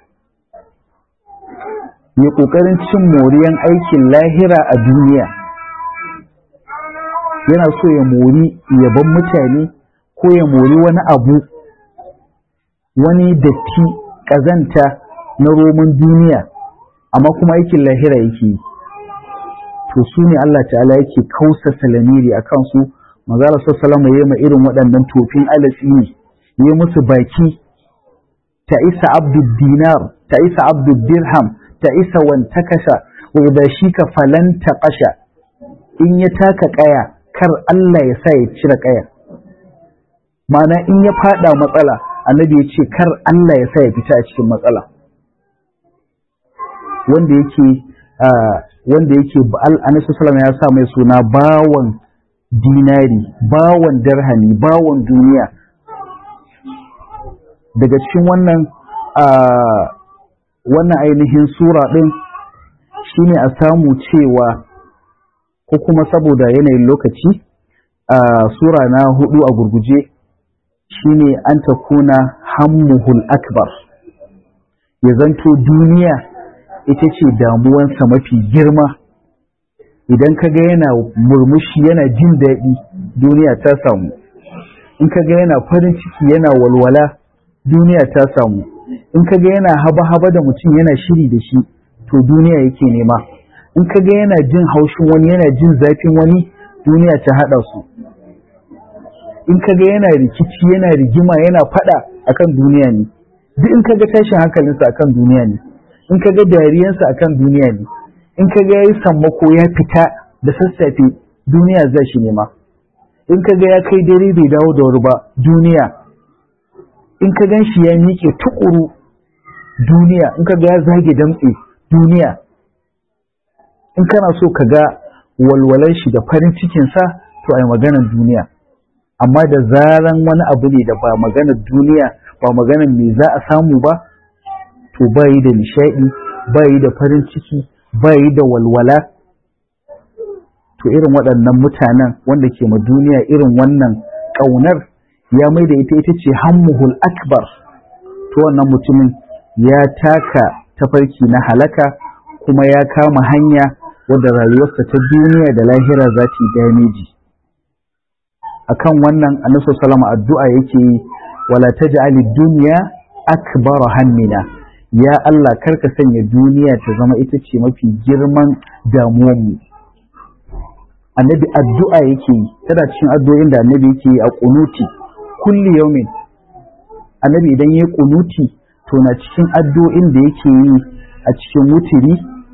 ya ƙoƙarin cin moriyan aikin lahira a duniya yana so ya mori yaban mutane ko ya mori wani abu wani datti ƙazanta na roman duniya amma kuma aikin lahira yake yi to su ne Allah ta'ala yake kausa salamiri a kansu mazala sassalama ya ma irin waɗannan tofin alatsi ne ya musu baki ta isa abdul dinar ta isa abdul dirham ta isa wanta kasha wadda shi ka falanta kasha in ya taka kaya kar Allah ya sa ya cire kaya mana in ya fada matsala annabi ya ce kar Allah ya sa ya fita a cikin matsala wanda yake wanda yake annabi sallallahu ya sa mai suna bawan dinari bawan darhami bawan duniya daga cikin wannan wannan ainihin sura ɗin shine a samu cewa ko kuma saboda yanayin lokaci a sura na hudu a gurguje shine an ta kuna hammuhul akbar ya zanto duniya ita ce damuwansa mafi girma idan ka ga yana murmushi yana jin daɗi duniya ta samu in ka ga yana farin ciki yana walwala duniya ta samu in ka ga yana haba-haba da mutum yana shiri da shi to duniya yake nema in ka ga yana jin haushin wani yana jin zafin wani duniya ta haɗa su in ka ga yana rikici yana rigima yana faɗa akan duniya ne duk in ka ga tashin hankalinsa akan duniya ne in ka ga dariyansa akan duniya ne in ka ga yayi sammako ya fita da sassafe duniya za shi nema in ka ga ya kai dare bai dawo da wuri ba duniya in ka gan shi ya miƙe tukuru duniya in ka ga ya zage damtse duniya in kana so ka ga walwalar shi da farin cikinsa to ai maganar duniya amma da zaran wani abu ne da ba maganar duniya ba maganar me za a samu ba to ba yi da nishaɗi ba yi da farin ciki ba yi da walwala to irin waɗannan mutanen wanda ke ma duniya irin wannan ƙaunar ya mai da ita ita ce hammuhul akbar to wannan mutumin ya taka tafarki na halaka kuma ya kama hanya wadda rayuwarsa ta duniya da lahira za ta yi dameji akan wannan annabi sallama addu'a yake yi wala taj'ali dunya akbar hammina ya Allah karka sanya duniya ta zama ita ce mafi girman damuwar mu annabi addu'a yake yi tana cikin addu'o'in da annabi yake yi a kunuti kulli yaumin annabi idan yayi kunuti to na cikin addu'o'in da yake yi a cikin wutiri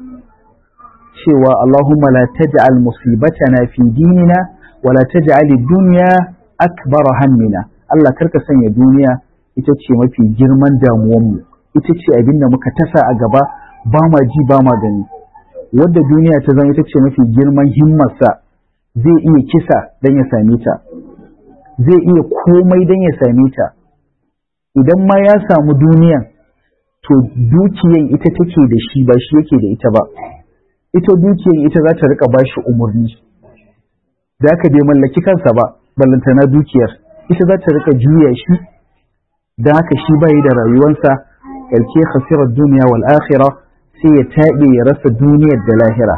cewa Allahumma la taj'al musibatana fi dinina wa la taj'al ad-dunya akbar hammina Allah karka sanya duniya ita ce mafi girman damuwar mu ita ce abin da muka tasa a gaba ba ma ji ba ma gani wadda duniya ta zama ita ce mafi girman himmarsa zai iya kisa don ya same ta zai iya komai don ya same ta idan ma ya samu duniyan to dukiyan ita take da shi ba shi yake da ita ba ita dukiyan ita za ta rika bashi umarni da aka bai mallaki kansa ba ballantana dukiyar ita za ta rika juya shi da haka shi bai da rayuwarsa karke khasirar duniya wal akhirah sai ya taɓe ya rasa duniyar da lahira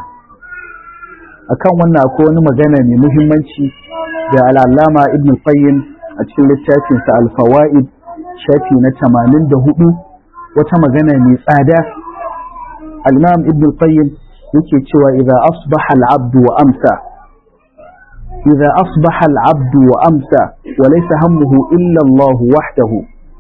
akan wannan akwai wani magana mai muhimmanci da al'allama ibn qayyim a cikin littafinsa al-fawaid shafi na 84 wata magana mai tsada al-imam ibn qayyim yake cewa idza asbaha al-abdu wa amsa idza asbaha al-abdu wa amsa wa laysa hammuhu illa Allah wahdahu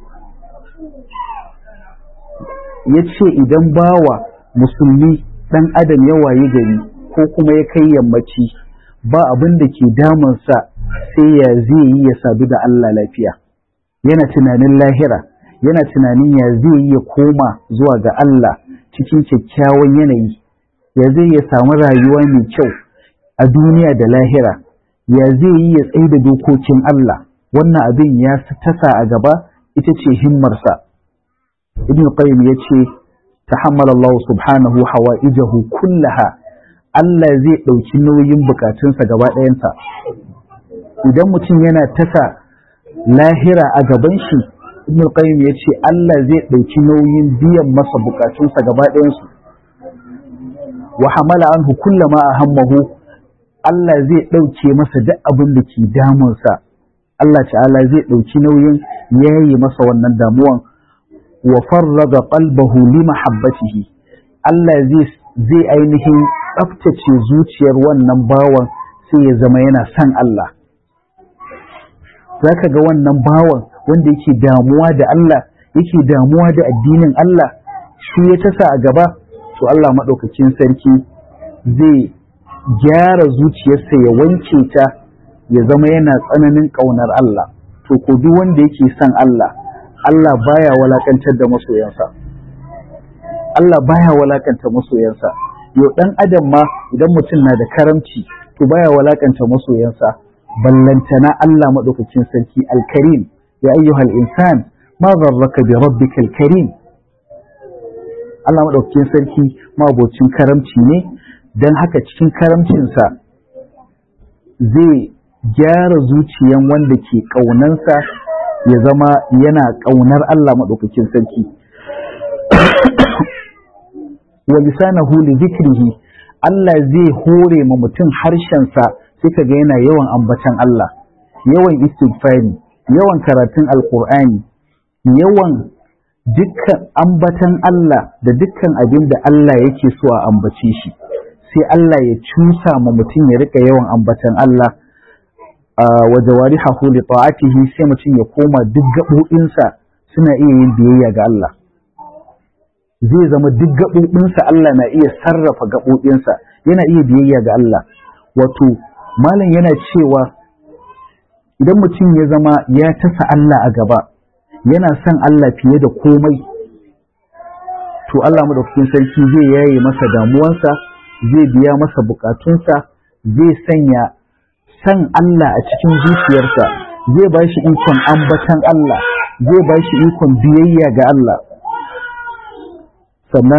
yace idan bawa musulmi dan adam ya waye gari ko kuma ya kai yammaci ba abin da ke damunsa sai ya zai yi ya sadu da Allah lafiya yana tunanin lahira yana tunanin ya zai yi ya koma zuwa ga Allah cikin kyakkyawan yanayi ya zai ya samu rayuwa mai kyau a duniya da lahira ya zai yi ya tsaye da dokokin Allah wannan abin ya tasa a gaba ita ce himmarsa ibn qayyim ya ce tahammala Allah subhanahu hawaijahu kullaha Allah zai ɗauki nauyin bukatunsa gaba ɗayansa idan mutum yana tasa lahira a gaban shi ibn qayyim ya ce Allah zai ɗauki nauyin biyan masa bukatunsa gaba ɗayansu wa hamala anhu kullama ahammahu Allah zai ɗauke masa duk abin da ke damunsa Allah ta'ala zai ɗauki nauyin yayi masa wannan damuwan wa farraga qalbahu li mahabbatihi Allah zai zai ainihin tsaftace zuciyar wannan bawan sai ya zama yana son Allah zaka ga wannan bawan wanda yake damuwa da Allah yake damuwa da addinin Allah shi ya tasa a gaba to Allah maɗaukakin sarki zai gyara zuciyarsa ya wanke ta ya zama yana tsananin ƙaunar Allah to ko duk wanda yake son Allah Allah baya walakantar da masoyansa Allah baya walakanta masoyansa yau dan adam ma idan mutum na da karamci to baya walakanta masoyansa ballantana Allah maɗaukakin sarki alkarim ya ayyuhal insan ma zarraka bi rabbikal karim Allah maɗaukakin sarki mabocin karamci ne don haka cikin karamcinsa zai gyara zuciyan wanda ke ƙaunansa ya zama yana ƙaunar Allah maɗaukakin sarki wa lisanahu li zikrihi Allah zai hore ma mutum harshensa sai kaga yana yawan ambatan Allah yawan istighfari yawan karatun alqur'ani yawan dukkan ambatan Allah da dukkan abin da Allah yake so a ambace shi sai Allah ya cusa ma mutum ya rika yawan ambatan Allah wa jawarihahu li ta'atihi sai mutum ya koma duk gaɓoɓinsa suna iya yin biyayya ga Allah zai zama duk gaɓoɓinsa Allah na iya sarrafa gaɓoɓinsa yana iya biyayya ga Allah wato malam yana cewa idan mutum ya zama ya tasa Allah a gaba yana son Allah fiye da komai to Allah madaukakin sarki zai yaye masa damuwansa zai biya masa bukatunsa zai sanya san Allah a cikin zuciyarsa zai ba shi ikon ambatan Allah zai ba shi ikon biyayya ga Allah sannan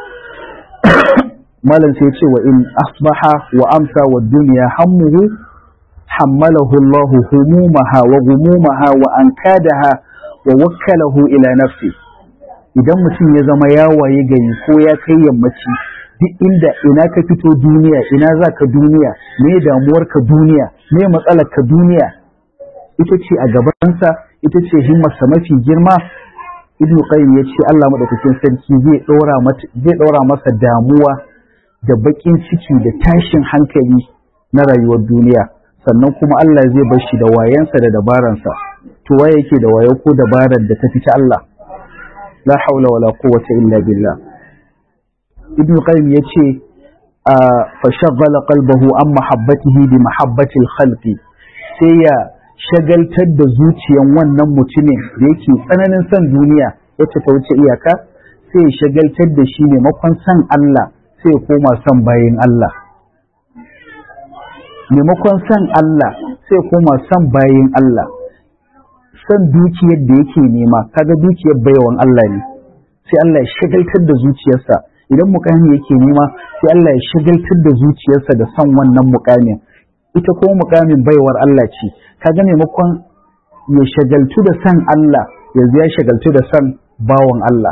malam sai ce wa in asbaha wa amsa wa duniya hammuhu hammalahu Allah humumaha wa gumumaha wa ankadaha wa wakkalahu ila nafsi idan mutum ya zama ya waye gari ko ya kai yammaci duk inda ina ka fito duniya ina za ka duniya me damuwar ka duniya me matsalar ka duniya ita ce a gabansa ita ce himmarsa mafi girma ibnu qayyim ya ce Allah madaukakin sarki zai ɗora zai ɗora masa damuwa da bakin ciki da tashin hankali na rayuwar duniya sannan kuma Allah zai bar shi da wayansa da dabaransa to waye yake da wayo ko dabarar da ta fita Allah la haula wala quwwata illa billah ibn qayyim yace fa shaghalla qalbahu an mahabbatihi bi mahabbati al-khalqi sai ya shagaltar da zuciyan wannan mutumin da yake tsananin son duniya wacce ta wuce iyaka sai ya shagaltar da shi maimakon son Allah sai ya koma son bayin Allah maimakon son Allah sai ya koma son bayin Allah son dukiyar da yake nema kaga dukiyar baiwan Allah ne sai Allah ya shagaltar da zuciyarsa idan mukami yake nema sai Allah ya shagaltar da zuciyarsa da son wannan mukamin ita kuma mukamin baiwar Allah ce kaga maimakon ya shagaltu da son Allah yanzu ya shagaltu da son bawan Allah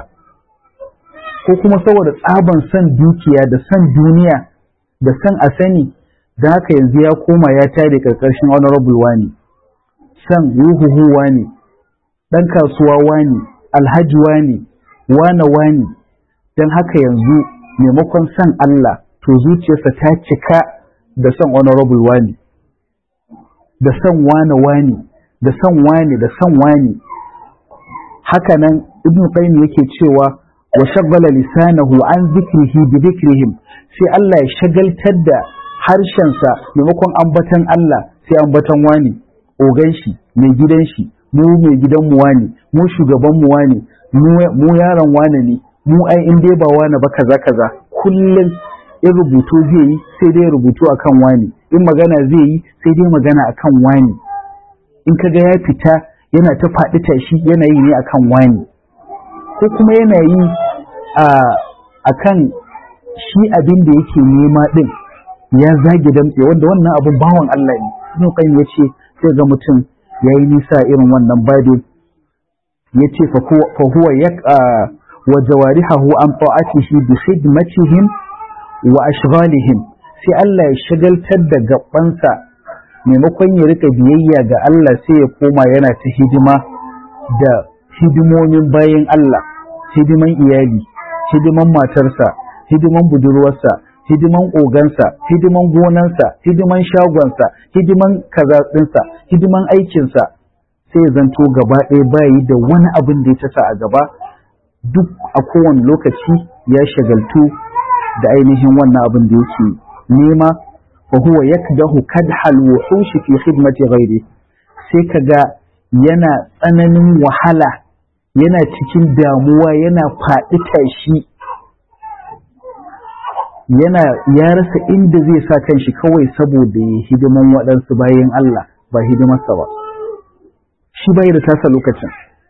ko kuma saboda tsaban son dukiya da son duniya da son a sani da haka yanzu ya koma ya tare karkashin honorable wani san ruhuhu wani ɗan kasuwa wani alhaji wani wane wani don haka yanzu maimakon san Allah to zuciyarsa ta cika da son honorable wani da son wane wani da son wani da son wani haka nan ibn qayyim yake cewa wa shaggala lisanahu an zikrihi bi dhikrihim sai Allah ya shagaltar da harshensa maimakon ambatan Allah sai ambatan wani ogan shi mai gidan shi mu mai gidan mu wani mu shugaban mu wani mu yaron wani ne mu ai in dai ba wani ba kaza kaza kullum in rubutu zai yi sai dai rubutu akan wani in magana zai yi sai dai magana akan wani in kaga ya fita yana ta faɗi tashi yana yi ne akan wani ko kuma yana yi a akan shi abin da yake nema din ya zage damtse wanda wannan abin bawan Allah ne Ibn Qayyim yace sai ga mutum yayi nisa irin wannan babin yace fa huwa yaqa wa jawarihahu an ta'atihi bi khidmatihim wa ashghalihim sai Allah ya shagaltar da gabansa maimakon ya rika biyayya ga Allah sai ya koma yana ta hidima da hidimomin bayan Allah hidiman iyali hidiman matarsa hidiman budurwarsa hidiman ogansa hidiman gonansa hidiman shagonsa hidiman kazaɗinsa hidiman aikinsa sai zanto gaba ɗaya bayi da wani abin da ya tasa a gaba duk a kowane lokaci ya shagaltu da ainihin wannan abin da yake nema fa huwa yakdahu kadhal wuhush fi khidmati ghairi sai kaga yana tsananin wahala yana cikin damuwa yana faɗi tashi yana ya rasa inda zai sa kanshi kawai saboda ya hidiman waɗansu bayan Allah ba hidimarsa ba shi bai da tasa lokacin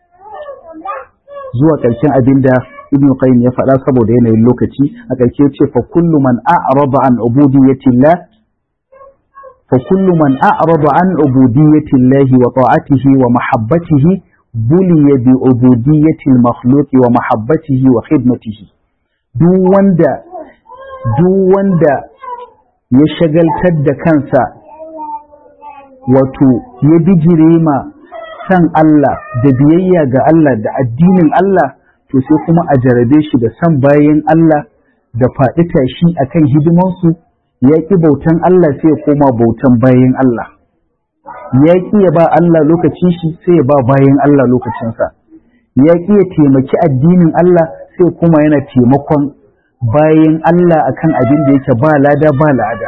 zuwa ƙarshen abin da ibn qayyim ya faɗa saboda yanayin lokaci a ƙarshe ce fa kullu man a'rada an ubudiyyati Allah fa kullu man a'rada an ubudiyyati Allah wa ta'atihi wa mahabbatihi buliya bi ubudiyyati al-makhluq wa mahabbatihi wa khidmatihi duk wanda duk wanda ya shagaltar da kansa wato ya bijire ma san Allah da biyayya ga Allah da addinin Allah to sai kuma a jarabe shi da san bayan Allah da faɗi tashi akan hidimansu ya ƙi bautan Allah sai ya koma bautan bayan Allah ya ƙi ya ba Allah lokacin shi sai ya ba bayan Allah lokacinsa ya ƙi ya taimaki addinin Allah sai kuma yana taimakon bayan Allah akan abin da yake ba lada ba lada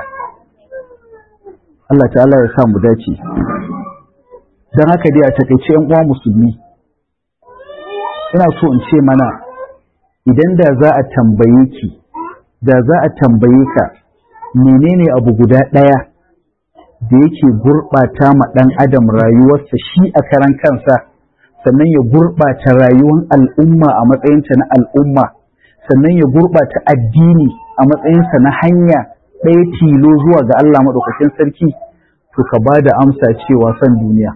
Allah ta'ala ya sa mu dace don haka dai a takaice yan uwa musulmi ina so in ce mana idan da za a tambaye ki da za a tambaye ka menene abu guda ɗaya da yake gurɓata ma ɗan adam rayuwarsa shi a karan kansa sannan ya gurɓata rayuwar al'umma a matsayinta na al'umma sannan ya gurɓata addini a matsayinsa na hanya ɗaya tilo zuwa ga Allah maɗaukakin sarki to ka ba da amsa cewa son duniya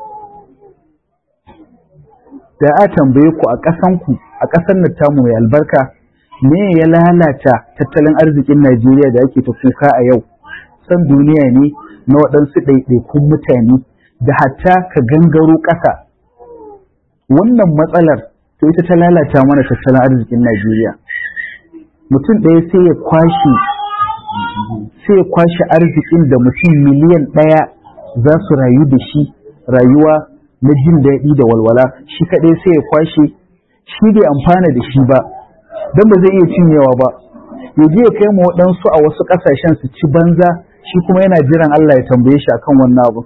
da a tambaye ku a ƙasanku a ƙasar nan tamu mai albarka me ya lalata tattalin arzikin Najeriya da ake ta kuka a yau san duniya ne na waɗansu ɗaiɗaikun mutane da hatta ka gangaro ƙasa wannan matsalar to ita ta lalata mana tattalin arzikin Najeriya mutum ɗaya sai ya kwashe sai ya kwashe arzikin da mutum miliyan ɗaya za su rayu da shi rayuwa na jin daɗi da walwala shi kaɗai sai ya kwashe shi bai amfana da shi ba don ba zai iya cinyewa ba ya je ya kai ma waɗansu a wasu ƙasashen su ci banza shi kuma yana jiran Allah ya tambaye shi akan wannan abu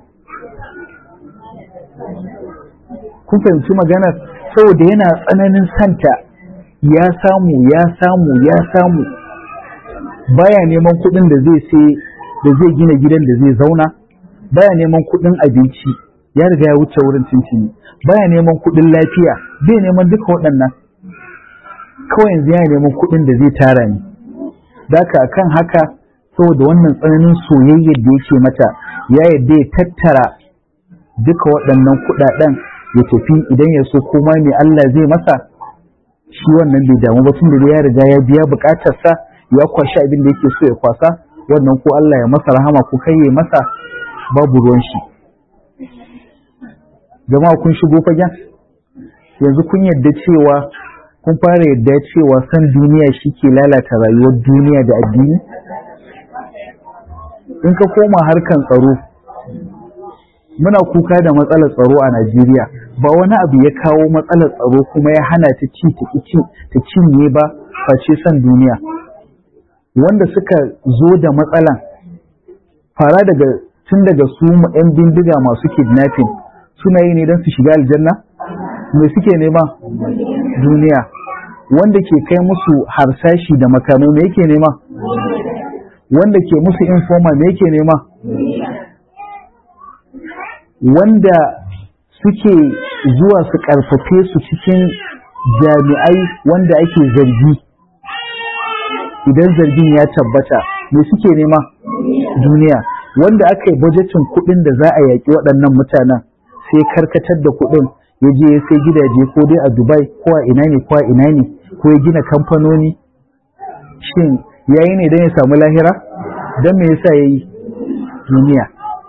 kun fahimci maganar saboda yana tsananin santa ya samu ya samu ya samu baya neman kuɗin da zai sai da zai gina gidan da zai zauna baya neman kuɗin abinci ya riga ya wuce wurin cincini baya neman kuɗin lafiya bai neman duka waɗannan kawai yanzu yana neman kuɗin da zai tara ni daka akan haka saboda wannan tsananin soyayyar da yake mata ya yadda ya tattara duka waɗannan kuɗaɗen ya tafi idan ya so koma ne Allah zai masa shi wannan bai damu ba tunda ya riga ya biya buƙatarsa ya kwashi abin da yake so ya kwasa wannan ko Allah ya masa rahama ko kai ya masa babu ruwan shi jama'a kun shigo fagen yanzu kun yadda cewa kun fara yadda cewa san duniya shi ke lalata rayuwar duniya da addini in ka koma harkan tsaro muna kuka da matsalar tsaro a Najeriya ba wani abu ya kawo matsalar tsaro kuma ya hana ta ci ta cinye ba face san duniya wanda suka zo da matsalan fara daga tun daga su 'yan bindiga masu kidnapping suna yi ne don su shiga aljanna me suke nema duniya wanda ke kai musu harsashi da makamai me yake nema wanda ke musu informa me yake nema wanda suke zuwa su karfafe su cikin jami'ai wanda ake zargi idan zargin ya tabbata me suke nema duniya wanda aka yi bajetin kuɗin da za a yaƙi waɗannan mutanen sai karkatar da kuɗin ya je ya sai gidaje ko dai a dubai ko a ina ne ko a ina ne ko ya gina kamfanoni shin yayi ne don ya samu lahira don me yasa ya yi duniya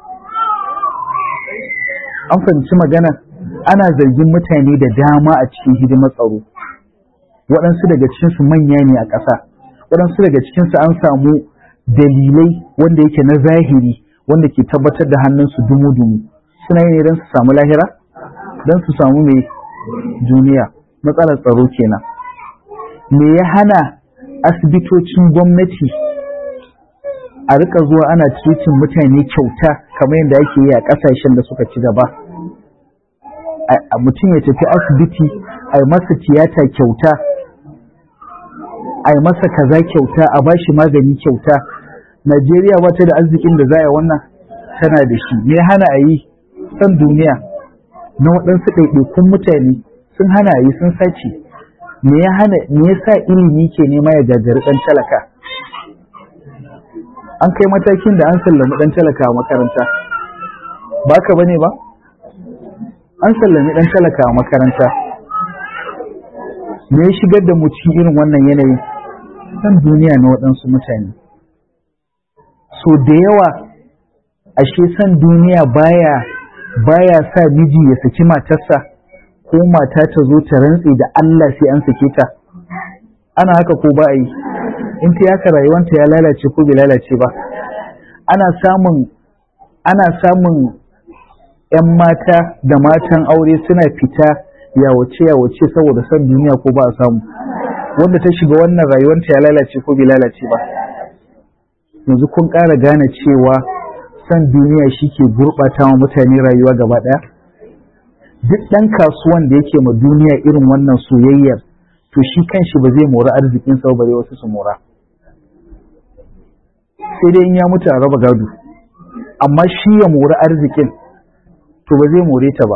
an fahimci magana ana zargin mutane da dama a cikin hidimar tsaro waɗansu daga cikinsu manya ne a ƙasa waɗansu daga cikinsu an samu dalilai wanda yake na zahiri wanda ke tabbatar da hannunsu dumu-dumu suna yi ne don su samu lahira don su samu mai duniya matsalar tsaro kenan me ya hana asibitocin gwamnati a rika zuwa ana cikin mutane kyauta kamar yadda ake yi a ƙasashen da suka ci gaba a mutum ya tafi asibiti a yi masa tiyata kyauta a yi masa kaza kyauta a ba shi magani kyauta najeriya ba ta da arzikin da za a yi wannan tana da shi me hana a yi san duniya na waɗansu ɗaiɗaikun mutane sun hana a yi sun sace me ya hana me yasa ilimi ke nema ya gagari ɗan talaka an kai matakin da an sallami ɗan talaka a makaranta ba ka bane ba an sallami ɗan talaka a makaranta me ya shigar da mu cikin irin wannan yanayin san duniya na waɗansu mutane so da yawa ashe san duniya baya baya sa miji ya saki matarsa ko mata ta zo ta rantse da Allah sai an sake ta ana haka ko ba a yi in ta yaka rayuwanta ya lalace ko bai lalace ba ana samun ana samun 'yan mata da matan aure suna fita yawace yawace saboda son duniya ko ba a samu wanda ta shiga wannan rayuwarta ya lalace ko bai lalace ba yanzu kun ƙara gane cewa son duniya shi ke gurɓata wa mutane rayuwa gaba ɗaya duk ɗan kasuwan da yake ma duniya irin wannan soyayyar to shi kanshi ba zai mora arzikin sa bare wasu su mora sai dai in ya mutu a raba gado amma shi ya mori arzikin to ba zai more ta ba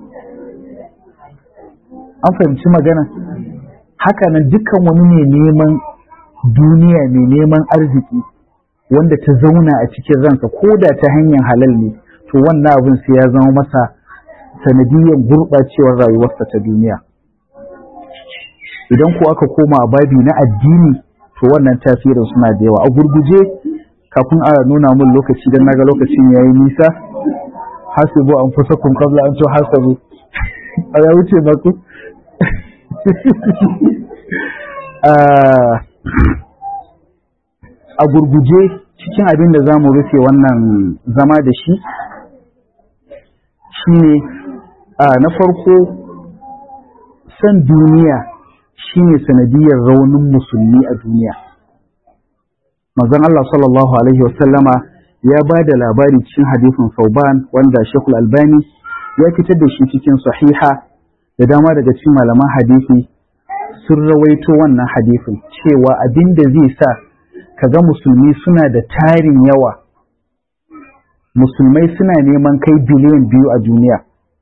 an fahimci magana hakanan dukkan wani mai neman duniya mai neman arziki wanda ta zauna a cikin ransa ko da ta hanyar halal ne to wannan abin sai ya zama masa sanadiyyar gurɓacewar rayuwarsa ta duniya idan ko aka koma a babi na addini to wannan tasirin suna da yawa a gurguje kafin a nuna mun lokaci don naga lokacin ya yi nisa hasibu an fusa kun kabla an to hasabu a ya wuce maku a gurguje cikin abin da za mu rufe wannan zama da shi shine na farko san duniya shine sanadiyar raunin musulmi a duniya manzon Allah sallallahu alaihi wasallama ya ba da labari cikin hadisin Sauban wanda Sheikhul Albani ya fitar da shi cikin sahiha da dama daga cikin malaman hadisi sun rawaito wannan hadisin cewa abin da zai sa kaga musulmi suna da tarin yawa musulmai suna neman kai biliyan biyu a duniya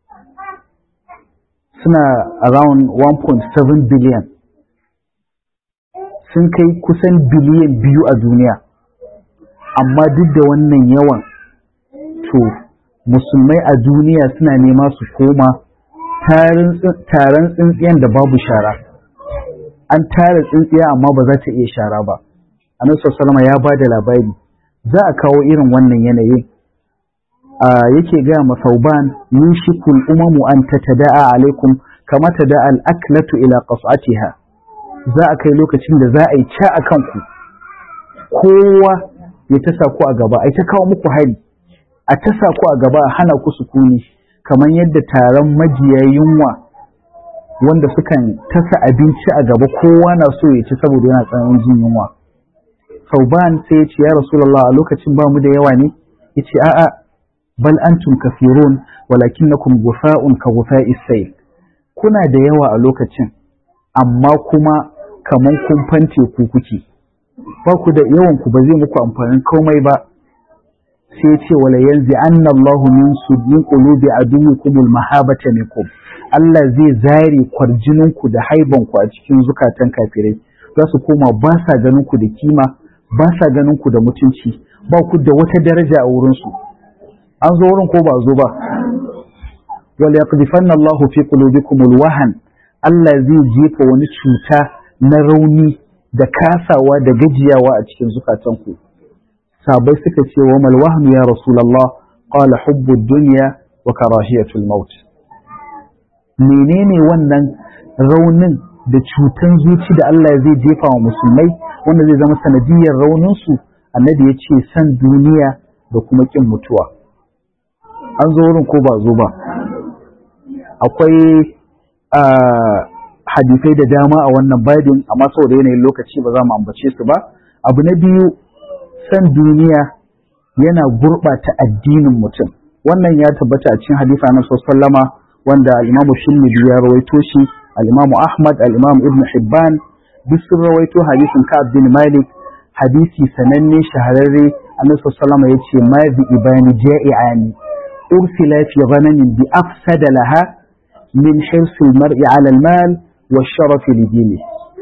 suna around 1.7 billion sun kai kusan biliyan biyu a duniya amma duk da wannan yawan to musulmai a duniya suna nema su koma taron tsintsiyan da babu shara an tara tsintsiya amma ba za ta iya shara ba annabi salama ya ba da labari za a kawo irin wannan yanayin yake gaya masauban yushikul umamu an tatada'a alaikum kama tada'a al-aklatu ila qas'atiha za a kai lokacin da za a yi ca a kanku kowa ya tasa ku a gaba ai ta kawo muku hari a tasa ku a gaba a hana ku sukuni kamar yadda taron majiya yunwa wanda sukan tasa abinci a gaba kowa na so ya ci saboda yana tsananin jin yunwa sauban sai ya ce ya rasulullah a lokacin ba mu da yawa ne ya ce a'a bal antum kafirun walakinnakum gufa'un ka gufa'is sayl kuna da yawa a lokacin amma kuma kaman kun fante ku kuke ba ku da yawan ku ba zai muku amfanin komai ba sai ya ce wala yanzu anna Allahu min sudin qulubi aduwikum mahabata minkum Allah zai zare kwarjinin ku da haiban ku a cikin zukatan kafirai za su koma ba sa ganin ku da kima ba sa ganin ku da mutunci ba ku da wata daraja a wurin su an zo wurin ko ba zo ba wal yaqdifanna Allahu fi qulubikum alwahan Allah zai jefa wani cuta na rauni da kasawa da gajiyawa a cikin zukatanku sabai suka ce wa mal wahnu ya rasulullah qala hubbu dunya wa karahiyatul maut menene wannan raunin da cutan zuci da Allah zai jefa wa musulmai wanda zai zama sanadiyar raunin su annabi ya ce san duniya da kuma kin mutuwa an zo wurin ko ba zo ba akwai hadisai da dama a wannan babin amma saboda yanayin lokaci ba za mu ambace su ba abu na biyu san duniya yana gurɓata addinin mutum wannan ya tabbata a cikin hadisa na sallama wanda al-imamu shimmidu ya rawaito shi al-imamu ahmad al-imamu ibn hibban duk sun rawaito hadisin ka'ab bin malik hadisi sananne shahararre annabi sallama ya ce ma bi ibani ja'iani ursila fi ghanamin bi afsada laha min hirsil mar'i ala al-mal wa sharafi lidini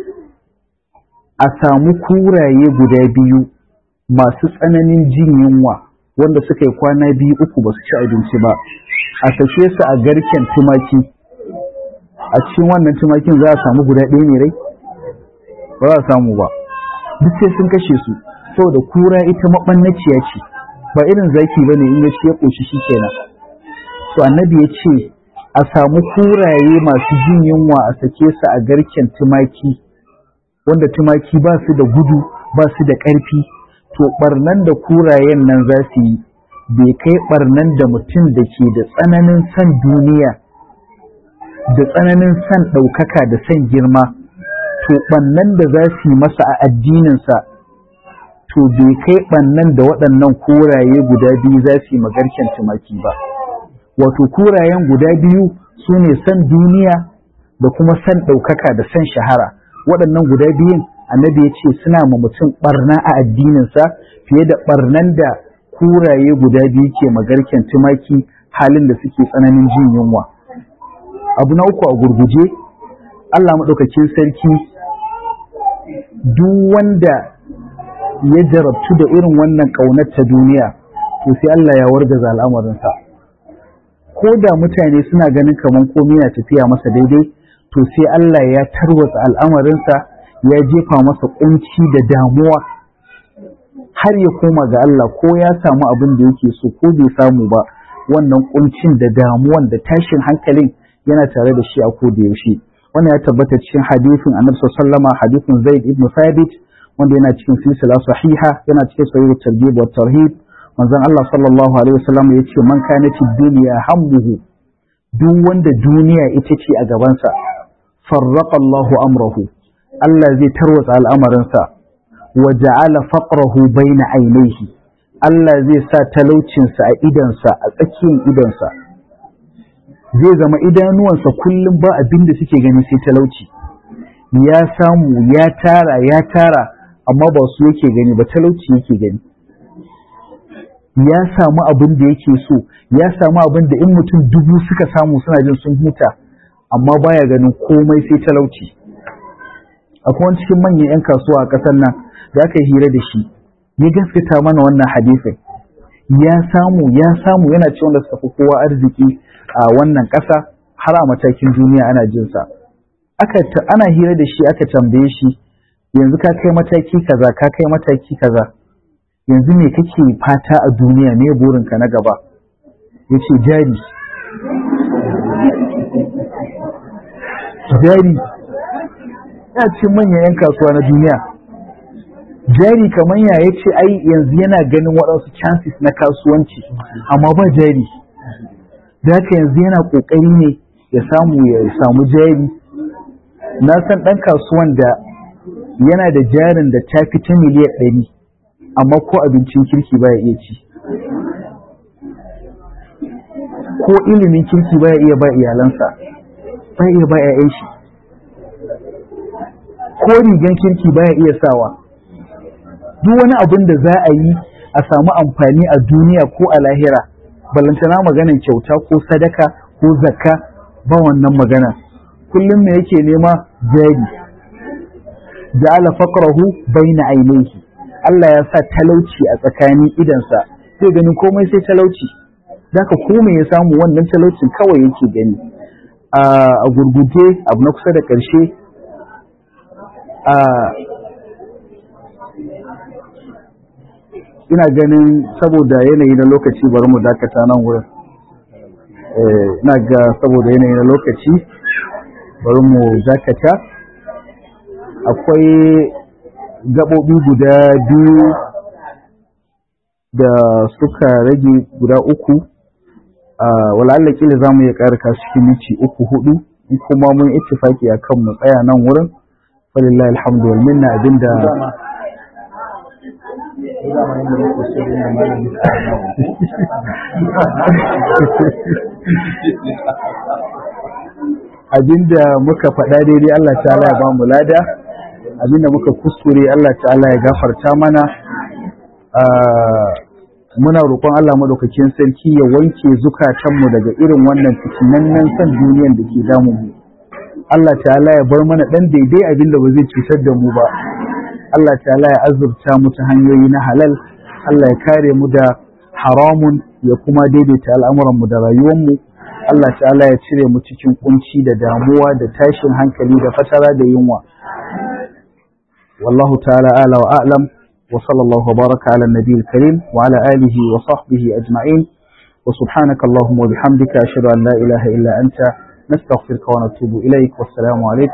a samu kuraye guda biyu masu tsananin jin yunwa wanda suka yi kwana biyu uku ba su ci abinci ba a sake su a garken tumaki a cikin wannan tumakin za a samu guda ɗaya ne rai ba za a samu ba duk sai sun kashe su saboda kura ita maɓannaciya ce ba irin zaki ba ne in ya ce ya ƙoshi shi kenan to annabi ya ce a samu kuraye masu jin yunwa a sake su a garken tumaki wanda tumaki ba su da gudu ba su da ƙarfi to barnan da kurayen nan za su yi bai kai barnan da mutum da ke da tsananin san duniya da tsananin san ɗaukaka da san girma to ɓannan da za su yi masa a addininsa to bai kai ɓannan da waɗannan kuraye guda biyu za su yi magarken tumaki ba wato kurayen guda biyu su ne san duniya da kuma san ɗaukaka da san shahara waɗannan guda biyun annabi ya ce suna ma mutum ɓarna a addininsa fiye da ɓarnan da kuraye guda biyu ke magarken tumaki halin da suke tsananin jin yunwa abu na uku a gurguje Allah maɗaukakin sarki duk wanda ya jarabtu da irin wannan ƙaunar ta duniya to sai Allah ya wargaza al'amarinsa ko da mutane suna ganin kamar komai na tafiya masa daidai to sai Allah ya tarwatsa al'amarinsa ya jefa masa kunci da damuwa har ya koma ga Allah ko ya samu abin da yake so ko bai samu ba wannan kuncin da damuwan da tashin hankalin yana tare da shi a ko da yaushe wannan ya tabbata cikin hadisin Annabi sallama hadisin Zaid ibn Thabit wanda yana cikin silsila sahiha yana cikin sahih targhib wa tarhib manzon Allah sallallahu alaihi wasallam ya ce man kana ci duniya hammuhu duk wanda duniya ita ce a gabansa farraqa Allahu amrahu Allah zai tarwatsa al'amarinsa wa ja'ala faqrahu baina ainihi Allah zai sa talaucinsa a idansa a tsakiyar idansa zai zama idanuwansa kullum ba abin da suke gani sai talauci ya samu ya tara ya tara amma ba su yake gani ba talauci yake gani ya samu abin da yake so ya samu abin da in mutum dubu suka samu suna jin sun huta amma baya ganin komai sai talauci akwai wani cikin manyan 'yan kasuwa a ƙasar nan da aka yi hira da shi ya gaskata mana wannan hadisin ya samu ya samu yana ce wanda suka fi kowa arziki a wannan ƙasa har a matakin duniya ana jin sa aka ana hira da shi aka tambaye shi yanzu ka kai mataki kaza ka kai mataki kaza yanzu me kake fata a duniya me burinka na gaba yace jari jari ya ce manyan 'yan kasuwa na duniya jari kamar ya ya ce ai yanzu yana ganin waɗansu chances na kasuwanci amma ba jari da haka yanzu yana ƙoƙari ne ya samu ya samu jari na san ɗan kasuwan da yana da jarin da ta fi ta miliyan ɗari amma ko abincin kirki baya iya ci ko ilimin kirki baya iya ba iyalansa baya iya ba 'ya'yan shi ko rigan kirki baya iya sawa duk wani abin da za a yi a samu amfani a duniya ko a lahira balantana maganan kyauta ko sadaka ko zakka ba wannan magana kullum me yake nema jari ja'ala faqrahu baina ainihi Allah ya sa talauci a tsakanin idansa sai gani komai sai talauci zaka kome ya samu wannan talaucin kawai yake gani a gurguje abu na kusa da ƙarshe ina ganin saboda yanayi na lokaci bari mu dakata nan wurin ina ga saboda yanayi na lokaci bari mu dakata akwai gaɓoɓi guda biyu da suka rage guda uku wala'alla kila za mu iya ƙara cikin minti uku hudu in kuma mun ittifaki a kan mu tsaya nan wurin falillahi alhamdu wal minna abinda abinda muka faɗa daidai Allah ta'ala ya ba mu lada abinda muka kuskure Allah ta'ala ya gafarta mana muna roƙon Allah madaukakin sarki ya wanke zukatanmu daga irin wannan fitinannen san duniyan da ke damu mu Allah ta'ala ya bar mana ɗan daidai abinda ba zai cutar da mu ba Allah ta'ala ya azurta mu ta hanyoyi na halal Allah ya kare mu da haramun ya kuma daidaita al'amuran mu da rayuwar mu Allah ta'ala ya cire mu cikin kunci da damuwa da tashin hankali da fatara da yunwa wallahu ta'ala ala wa a'lam wa sallallahu wa baraka ala nabiyil karim wa ala alihi wa sahbihi ajma'in wa subhanaka allahumma wa bihamdika ashhadu an la ilaha illa anta nastaghfiruka wa natubu ilaik wassalamu alaikum